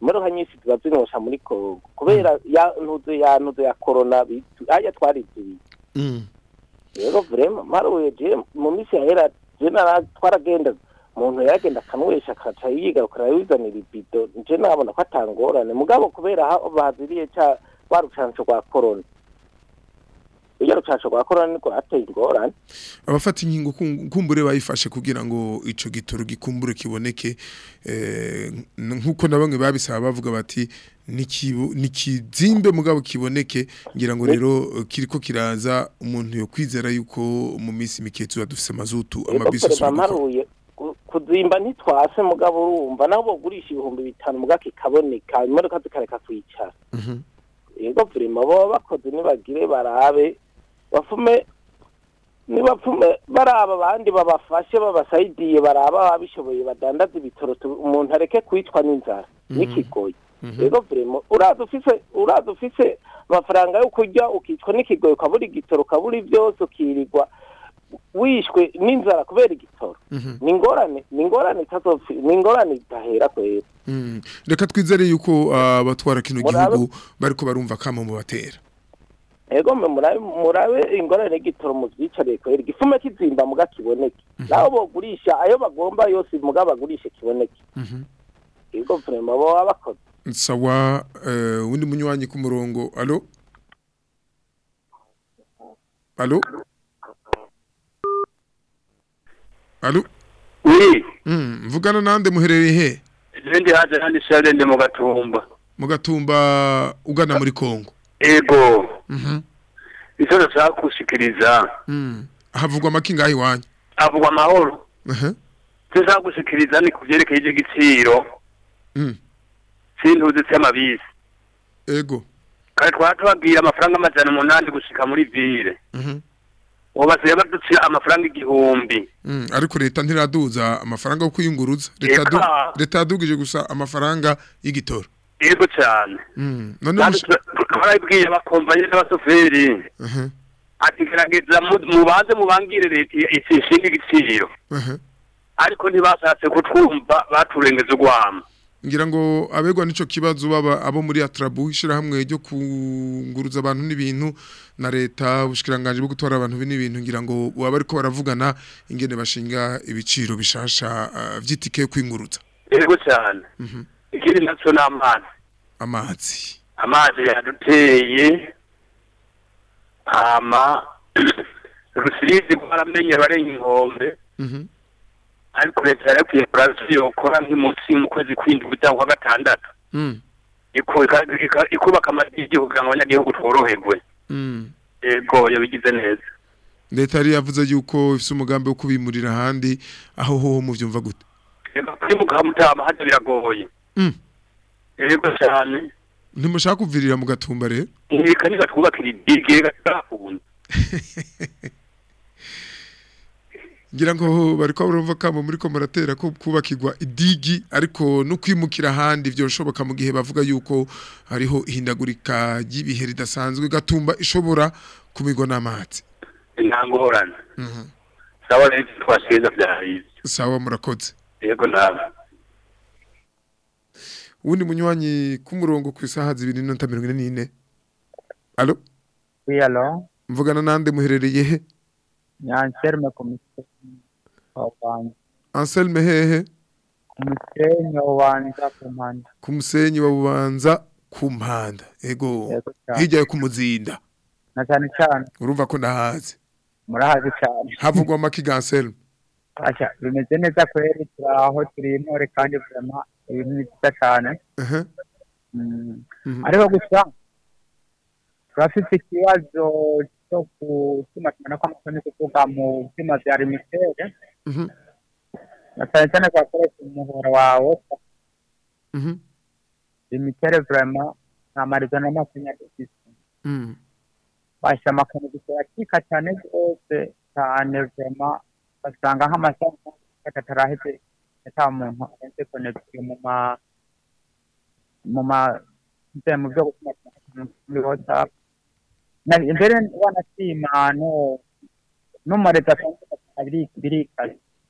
imodoka nyinshi ziba zinosha muri kongo kubera ya ntuze ya ntuze ya korona bitu- haya twarizuye Mm. rero vrema maruye je mu minsi yahera je nara twaragenda umuntu yaragenda akanwesha akaca yigarukira yizanira ibido je nabona ko atangorane mugabo kubera aho baziriye ca rwa rucanco rwa korona iyo rucanco rwa korona niko hateye ingorane abafata inkingo kum- kumbure bayifashe kugira ngo ico gitoro gikumbure kiboneke eh, n- nkuko na bamwe babisaba bavuga bati nikibu nikizimbe mugabo kiboneke ngira ngo rero eh, kiriko kiraza umuntu yo kwizera yuko mu minsi miketse badufise mazutu amabisi Dr. asubira gukora. Bamaruye ku- kuzimba ntitwase mugabo urumva nabo bogurisha ibihumbi bitanu muga kikaboneka imodoka zikareka kwicara Mhm. yego vrema boba bakoze nibagire barabe bafume nibapfume baraba abandi babafashe babasaidiye baraba babishoboye badandaza ibitoro tu- umuntu areke kwicwa n'inzara n'ikigoyi yego vrema uraza ufise uraza ufise amafaranga yo kurya ukicwa n'ikigoyi ukabura igitoro ukabura byose ukirirwa wishwe n'inzara kubera igitoro ni ingorane ni ingorane itazopfi ni ingorane idahera kwera Mm. reka twizere yuko abatwara kino Murabe- gihugu bariko barumva kamo mu batera ego mwe murabe murabe ingorane y'igitoro muvyicariye kwera igifume kizimba muga kiboneke naho bogurisha ayo bagomba yose muga bagurishe kiboneke ego vrema boba bakoze sawa eh, undi munywanyi ku murongo alo alo alo Oui, Mm, mvugana nande muherereye he ndi haje handi sharende mu gatumba. mu gatumba ugana muri Kongo Ego, Mhm. ico ndashaka gushikiriza Mm. havugwa amakinga iwanyu avugwa amahoro. Mhm. Ico nshaka gushikiriza ni kuvyerekeye ivyo giciro Mm. c'intuzi c'amabisi. ego Kare twari tubabwira amafaranga amajana umunani gushika muri ville. Mhm. Ubu basigaye baducira amafaranga igihumbi. Mm, ariko leta ntiraduza amafaranga yo kwiyunguruza leta Eka. yadu- leta yadugije gusa amafaranga y'igitoro Ego cane. Mm. none Kandi mush- tu- twarabibwiye abakomvanye n'abasoferi. Mhm. Ati gerageza mu- mubanze mubangire leta ishinga igiciro. Mhm. ariko ntibashatse kutwumva baturengeza urwamo ngira ngo abegwa nico kibazo baba abo muri Atrabu ishirahamwe ryo kunguruza abantu n'ibintu na leta ubushikiranganje bwo gutwara abantu n'ibintu ngira ngo baba bariko baravugana ingene bashinga ibiciro bishasha uh, vy'itike yo kwinguruza yego cyane Mhm. ikindi naco ni amazi amazi amazi yaduteye hama rusizi rwaramenye barenga inkombe Mhm. ariko leta yarakwiye kurazi yokora nk'umunsi mu kwezi kw'indwi cyangwa kwa gatandatu Mm. Iku- ika- ika- ikubaka amadigi kugira ngo abanyagihugu tworoherwe Mm. yego yabigize neza leta yari yavuze yuko ifise umugambi wo kubimurira ahandi aho hoho muvyumva gute reka kuri mukamutama hajya biragoye Mm. yego cyane ntimushaka kuvirira mu gatumba rero reka niba twubakira idigi reka turakunda ngira ngo bariko barumva kamo muri ko muratera ko kubakirwa idigi ariko no kwimukira ahandi byoshoboka mu gihe bavuga yuko hariho ihindagurika ry'ibihe ridasanzwe gatumba ishobora kumigwa n'amazi nta ngorane Mhm. sawa rero twashize byarize sawa murakoze yego nawe uwundi munywanyi ku murongo ku isaha zibiri n'inota mirongo ine n'ine alo Oui, alors, mvugana nande muherereye he Nyanserme komisiyo wanje. anselme hehe Umusenyi wanje ku mpande. ku musenyi wa bubanza ku mpanda ego Yego cyane. hirya yo ku muzinda Na cyane cyane urumva ko ndahazi murahazi cyane. havugwa amakiga anselme Asha, bimeze neza kweri turaho turi intore kandi vraiment ibintu ni byiza cyane. Mhm. Mm. Mhm. Ariko gusa turafite ikibazo cyo gutumatumana kw'amakuru ni kuvuga mu byuma bya limitere Mhm. na cyane cyane twakoresha umuhora wawe Mhm. limitere vraiment nta marizona makumyabiri Mm. bashyira amakuru gusa yakika cyane rwose cyane vraiment basanga nk'amasaha atatu araheze ata muntu arenze konegisiyo mu ma mu ma nze mu byo gutuma muri whatsapp na mbere wanashima no no mu mareta atandukanye biri birikaze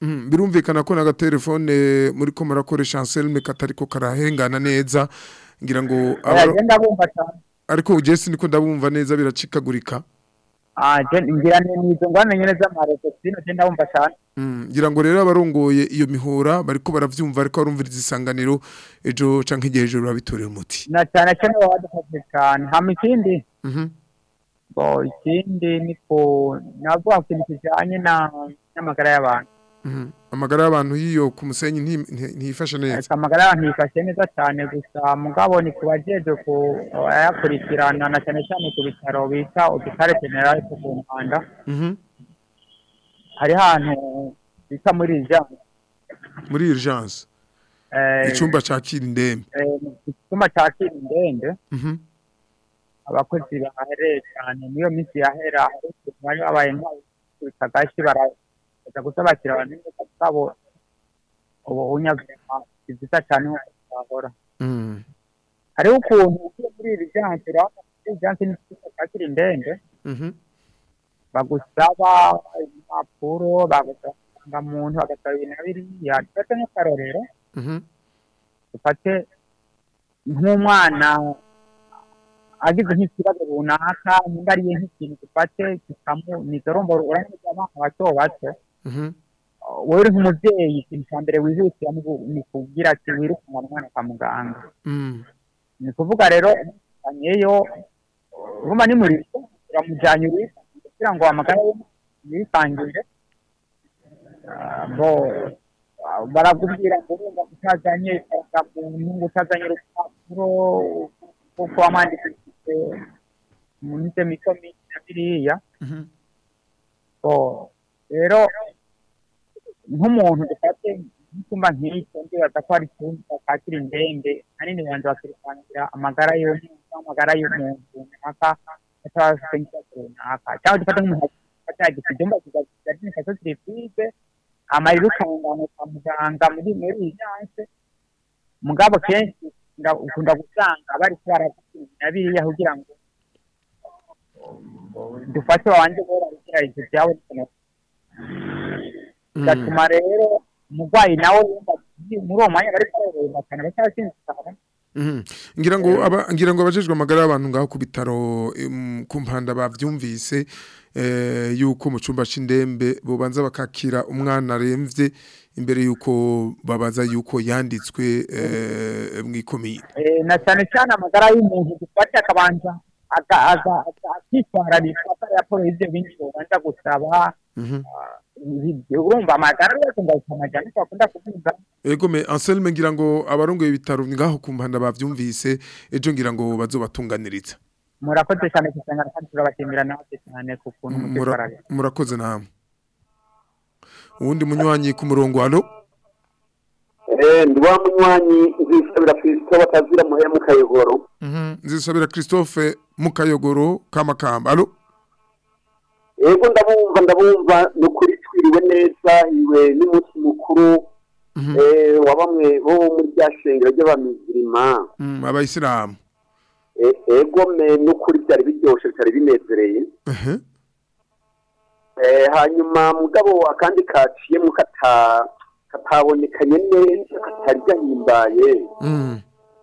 Mhm, birumvikana ko n'agatelefone muri ko murakoresha Anselme katariko karahengana neza ngira ngo abaro- agenda bumva cyane ariko Jesse niko ndabumva neza biracikagurika Ah, je- ngira ni nizo ngwane nyene z'amarezo sino genda bumva cyane Mm, ngira ngo rero abarongoye iyo mihora bariko baravyumva ariko barumviriza isanganiro ejo canke igihe hejuru babitorera umuti na cyane cyane baba badufashije cyane hama ikindi Mhm. bo ikindi niko navuga ku kintu kijanye na n'amagara y'abantu Mhm. amagara y'abantu yiyo ku musenyi nti- nti- ntiyifashe neza amagara y'abantu yifashe neza cyane gusa mugabo ni ku bajeje kuyakurikirana na cyane cyane ku bitaro bita hopitale generale ku Mpanda Mhm. hari ahantu bita muri ijana muri urgence icumba cakira indembe icyumba cyakira indembe Mhm. abakozi bahereye cyane niyo minsi yahera hari ukuntu bari babaye nk'abikubita agashi baraza gusabakira abantu neza bwabo ubuhunya si byiza cyane nk'uko bahora Mm. hariho ukuntu ugiye muri iri janse urabona muri iri janse ni icyumba cyakira indembe Mhm. bagusaba impapuro bagusaba muntu bagasaba ibintu na biriya dufate nk'akarorero Mhm. dufate nk'umwana agize nk'ikibazo runaka nimba ariye nk'ikintu dufate kikamunizombora urabona abana bato bato Mhm. wowe uri nk'umubyeyi ikintu cya mbere wihutira ni uku- ni kugira ati wirukana umwana kwa muganga Mm. ni ukuvuga rero umujyanyeyo urumva ni muri uramujyanye urisangiye kugira ngo amagara ye yisangire Ah, bo ah, barakubwira ngo urumva utazanye muntu utazanye urupapuro kuko wamwandikishije muri semikomi na biriya Mhm. bo rero nk'umuntu dufate nk'icyumba nk'icyo ndibaza ko hari icyumba cyakira indembe hanini banza bakirukankira amagara y'umuntu amagara y'umuntu runaka ataba afite nk'ikibazo runaka cyangwa dufate nk'umuntu atagize icyumba kigagira n'imisaso serivise amarira ukangana kwa muganga muri muri iyi janse mugabo kenshi nda- ukunda gusanga bari baragukingira na biriya kugira ngo dufashe babanje guhora gukira ibyo byabo bigatuma rero umurwayi nawe yumva muri uwo mwanya bari baroroherwa cyane bacyashinzwe Mhm. ngira ngo aba ngira ngo abajejwe amagara y'abantu ngaho ku bitaro em, ku mpanda bavyumvise eh, yuko mu cumba c'indembe bobanza bakakira umwana aremvye imbere yuko babaza yuko yanditswe eh, mw'ikomine Eh, na cyane cyane amagara y'umuntu dufate akabanza aga- aga- aga- akitwararika atari raporo y'ibyo bindi ubanza gusaba Mhm. ibyo urumva amagara yose ngo amajyana icyo bakunda kuvuga Ego me Anselme ngira ngo abarongoye ibitaro ngaho ku mpanda bavyumvise ejo ngira ngo bazobatunganiriza murakoze cyane gusanga kandi turabashimira natwe cyane ku kuntu Mura- mutitwararika murakoze namwe uwundi munywanyi ku murongo alo Eh, ndi wa munywanyi nzisabira Kristo batazira muhera mu kayogoro. nzisabira Christophe Mukayogoro Kamakamba alo Ego ndabumva ndabumva ni ukuri twiriwe neza iwe n'umunsi mukuru eh, wa bamwe bo muri rya shengero ry'abamizirima. Mm, abayisilamu Eh, Ego me n'ukuri byari biryoshe byari binezereye. ehe Eh, hanyuma mugabo akandi kaciyemo kata katabonekanye neza katari gahimbaye Mm.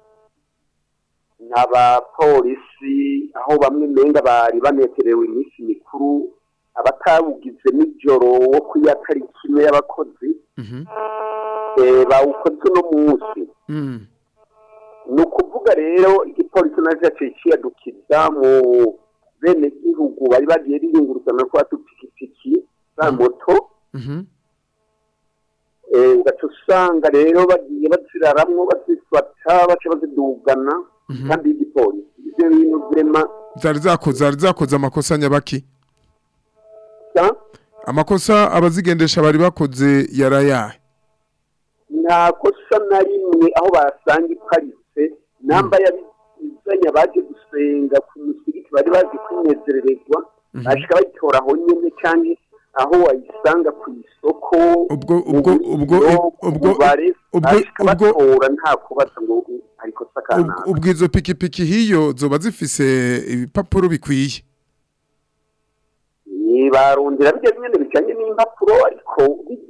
n'abapolisi aho bamwe menga bari banezerewe iminsi mikuru abatawugize nijoro wo ku ya tariki imwe y'abakozi Mhm. eh, bawukoze uno munsi Mm. ni ukuvuga rero igipolisi naje yaciye kiyadukiza mu bene gihugu bari bagiye riyunguruzana kwa tupikipiki za moto Mhm. eh, ugaca usanga rero bagiye baziraramwo bazifata baca bazidugana kandi y'igipolisi ivyo bintu vrema zari zakoze zari zakoze amakosa nyabaki amakosa abazigendesha bari bakoze yarayahe nta kosa na rimwe aho basanga iparitse namba yabizanya baje gusenga ku musigiti bari baje kwinezererezwa bashika bayitora aho nyene canke aho wayisanga ku isoko ubwo ubwo ubwo ubwo bare ubwo bashika ubwo batora nta kubaza ngo hari kosa ubwo- kanaka ubwo izo pikipiki hiyo zoba zifise ibipapuro bikwiye Eh, barondera bijya nyene bijanye n'impapuro ariko bijya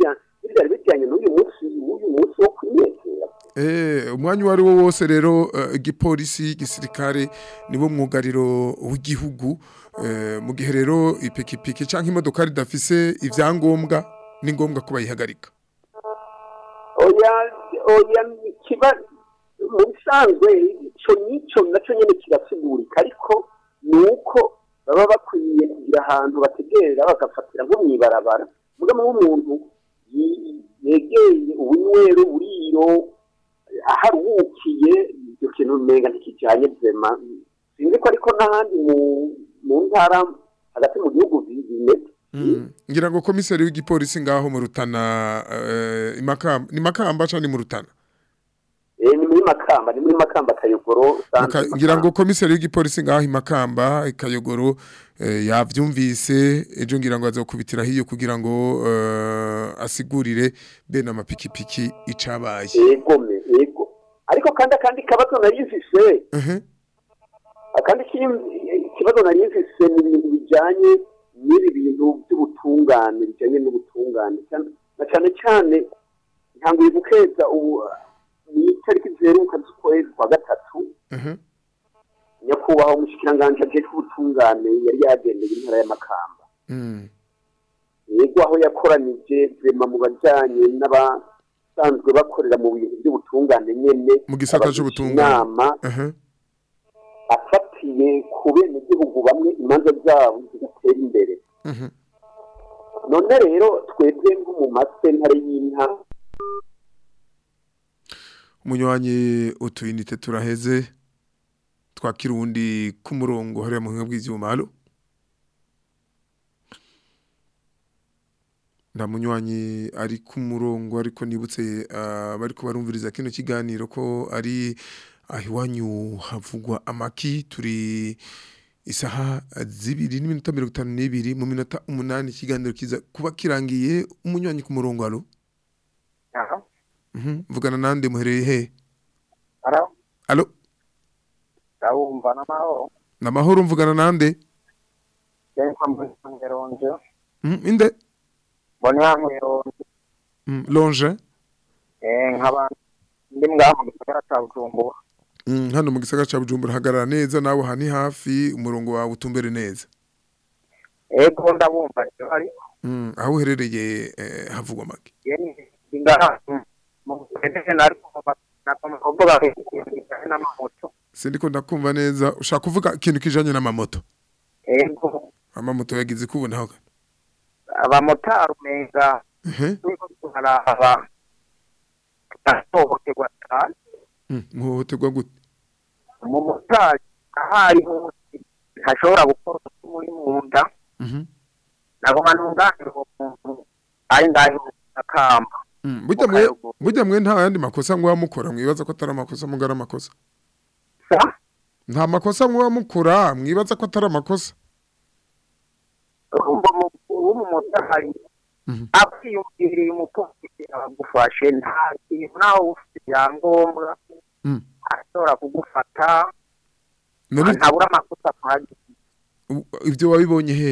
byari bijyanye n'uyu munsi w'uyu munsi wo kwinezera Eh, umwanya uwo ari wo wose rero eh, igipolisi igisirikare nibo mwugariro w'igihugu eh, mu gihe rero ipikipiki cyangwa imodoka ridafise ibyangombwa ni ngombwa ko bayihagarika oya oya kiba mu bisanzwe ico nico nacyo nyene kirasigurika ariko ni uko baba bakwiye kugira ahantu bategerera bagafatira nko mw'ibarabara mugabo nk'umuntu yi- yegeye ubunywero buriro aharuhukiye ibyo kintu umenga ntikijanye vema sinzi ko ariko n'ahandi mu mu ntara hagati mu gihugu bi- bimeze ngira ngo komiseri w'igipolisi ngaho mu rutana eh, imakamba ni makamba cyangwa ni mu rutana Eh, ni muri makamba ni muri makamba kayogoro Maka- ngira ngo komiseri w'igipolisi ngaho imakamba ikayogoro eh, yavyumvise ejo ngira ngo azokubitira hiyo kugira ngo eh, asigurire bene amapikipiki icabaye yegome yego ariko kandi akandi kabazo nari mfise akandi ki- ikibazo nari mfise ni ibintu bijanye n'ibi bintu by'ubutungane bijanye n'ubutungane Cyane- na cyane cyane ntanguye gukeza ubu ni itariki ziheruka z'ukwezi kwa gatatu nyakubahwa umushikiranganji ajejwe ubutungane yari yagendeye intara y'amakamba yego aho yakoranije vema mu bajanye n'abasanzwe bakorera mu bintu by'ubutungane nyene mu gisata abagisha c'ubutungane inama Aha. afatiye ku benegihugu bamwe imanza zabo zigatera imbere Mhm. none rero twebwe nko mu masentare y'inka umunywanyi utuyinite turaheze twakira uwundi ku murongo hariya mu buhinga bw'ivyuma halo nta munywanyi ari ku murongo ariko nibutse ah, bariko barumviriza kino kiganiro ko ari aho iwanyu havugwa amaki turi isaha zibiri n'iminota mirongo itanu n'ibiri mu minota umunani ikiganiro kiza kuba kirangiye umunywanyi ku murongo halo Mhm, mvugana nande muhereye he Alo, Alo, ndabumva n'amahoro. namahoro mvugana nande? Yari kwa Mwironje. Mhm, inde? Mbona ya Mwironje. Mm, Longe. Eh, nk'abantu ndi ngaha mu gisagara ca Bujumbura. Mm, hano mu gisagara ca Bujumbura hagarara neza nawe hani hafi umurongo wawe utumbere neza. Ego ndabumva rero ariko Mm, aho uherereye eh, havugwa make. yeni ndi ngaha mu gisagara nari kuva nakoma kuvuga ibijanye n'amamoto. Sindiko ndakumva neza ushaka kuvuga ikintu kijanye n'amamoto. Ego Amamoto yagize kubonaho. abamotari umenga Mhm. turiko turaraba asohokerwa cyane Mm, muhohoterwa gute? umumotari aho ari hose ntashobora gukora umutima uri mu nda Mhm. nagoma nunganira uwo muntu ari ngaho akamba Mm, burya mwe burya mwe nta yandi makosa mwe mukora mwibaza ko atari amakosa mugara amakosa. Nta makosa mwe mukora mwibaza ko atari amakosa. urumva w'umumotari akwiyumviriye umupolisi abagufashe nta kintu nawe ufite ibyangombwa Mm. ashobora kugufata None ntabura amakosa kwagize u- ivyo wabibonye he?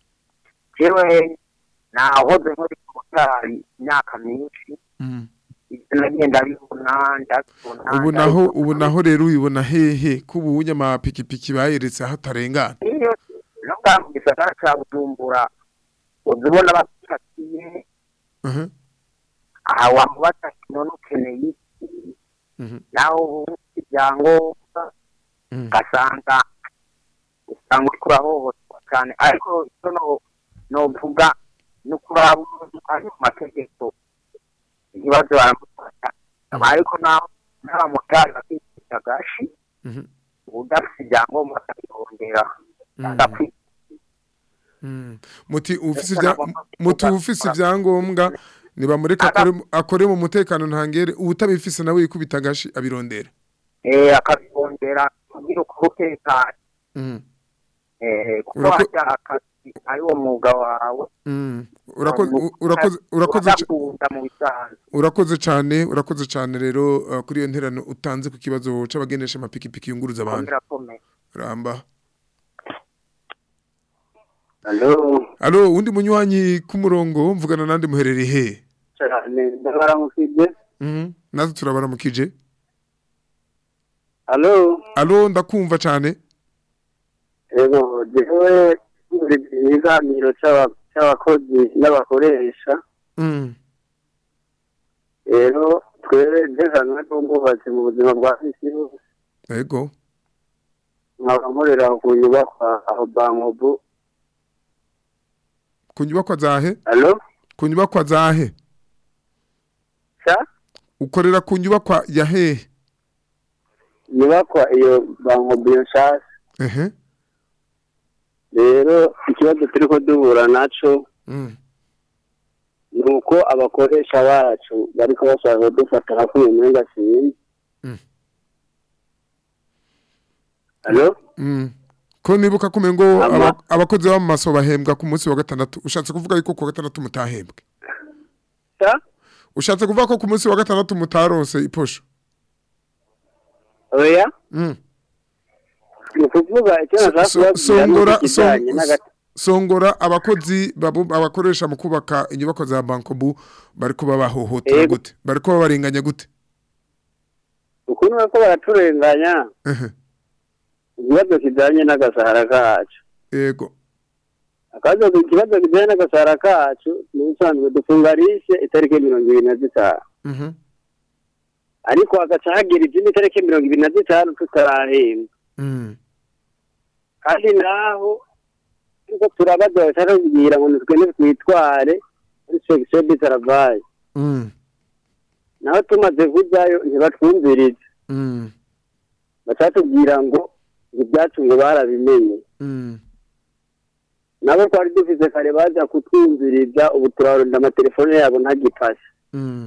jewe nahoze nkora umumotari imyaka myinshi Mm. ibyo nagenda bibona ndabibona ubu naho ubu naho rero ubibona hehe ko ubu nyamapikipiki bayeretse aho atarengana iyo no ngaha mu gisagara ca bujumbura uzibona bafatiye Mhm, aha wamubaza ati none ukeneye iki mhm, nawe ubu ufite ibyangombwa mhm. ugasanga usanga uriko urahohoterwa cyane ariko icyo no novuga ni ukuraba umuntu ari mu mategeko ikibazo baramufata ariko naho n'abamotari bakikita agashi Mhm. udafite ibyangombwa akabirondera agakwi Mm. muti ufise ibya muti ufise ibyangombwa nibamureka akore akore mu mutekano ntangere ubutabifise nawe yikubita agashi abirondera eh akabirondera kugira uko utekanye Mhm, eh kuko Urako- hajya akazi ari wo mwuga wawe mhm. urakoze u- urakoze urakoze ca- uragakunda mu bisanzwe urakoze cyane urakoze cyane rero uh, kuri iyo nterano utanze ku kibazo c'abagenesha amapikipiki yunguruza abantu birakomeye ramba Halo, Alo, undi munywanyi ku murongo mvugana nande muherereye he? cyane ndabaramukije Mhm. natwe turabaramukije alo alo ndakumva cyane yego jewe muri ibiganiro c'aba- c'abakozi n'abakoresha Mm. rero twebwe nteganwe n'ubwubatsi mu buzima bwa misi yose yego nkaba nkorera ku nyubakwa aho bankobu ku nyubakwa zahe alo ku nyubakwa zahe sa ukorera ku nyubakwa ya hehe nyubakwa iyo bankobu iyo nshasha ehe rero ikibazo turiko duhura naco Mm. ni uko abakoresha bacu bariko bashaka kudufatira ko uyu mwenga sinzi Mm. alo Mm. ko nibuka kumenya ngo Ama- aba- abakozi bo mu maso bahembwa ku munsi wa gatandatu ushatse kuvuga yuko ku wa gatandatu mutahembwe sa ushatse kuvuga ko ku munsi wa gatandatu mutaronse iposho oya Mm. ni ukuvuga icyo nashaka So- kubabwira ni songora uko ikijanye song- n'agati songora abakozi babu- abakoresha mu kubaka inyubako za bankobu bariko babahohotera Yego. gute bariko babarenganya gute ukuntu bariko baraturenganya Ehe. ikibazo kijanye n'agasahara kacu yego akabazo ikibazo kijanye n'agasahara kacu ni bisanzwe dufunga rishe itariki mirongo ibiri na zitanu Mhm. ariko hagaca hagera izindi tariki mirongo ibiri na zitanu tutarahembwa Mm. kandi naho turiko turabaza batarabwira ngo nitugende twitware muri section de travail Mm. naho tumaze kujayo ntibatwumviriza Mm. batatubwira ngo ibyacu ngo barabimenye Mm. nabo twari dufise kare baza kutwumviriza ubu turaronda amatelefone yabo ntagipashe Mm.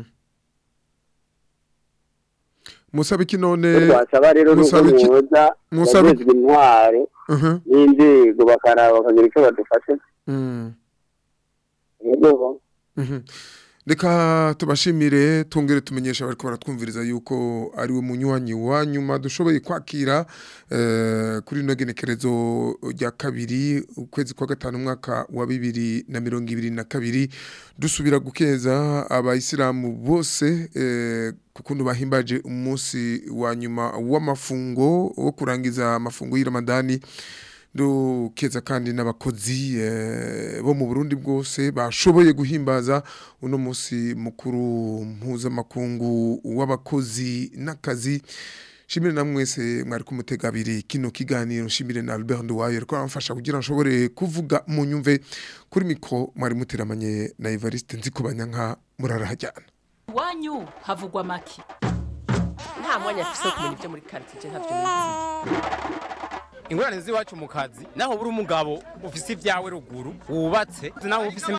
musaba iki none twasaba rero nuko musaba iki muza musaba iki bagezwe intwaro Mhm. n'inzego bakaraba bakagira icyo badufashe Mm. yego Mhm. reka tubashimire tungere tumenyesha bariko baratwumviriza yuko ari we munywanyi wa nyuma dushoboye kwakira eh, kuri rino genekerezo rya kabiri ukwezi kwa gatanu umwaka wa bibiri na mirongo ibiri na kabiri dusubira gukeza abayisilamu bose eh, ku kuntu bahimbaje umunsi wa nyuma w'amafungo wo kurangiza amafungo y'iramadani dukeza kandi n'abakozi eh, bo mu Burundi bwose bashoboye guhimbaza uno munsi mukuru mpuzamakungu w'abakozi n'akazi shimire na mwese mwari kumutega abiri kino kiganiro shimire na Albert Nduwaye ariko aramfasha kugira nshobore kuvuga mu nyumve kuri mikro mwari muteramanye na Evariste Nzikubanyanka murarahajyana iwanyu havugwa make nta mwanya afise wo kumenya ibyo muri karitsiye ntavyo nizi ingorane z'iwacu mu kazi naho buri umugabo ufise ibyawe ruguru wubatse naho ufise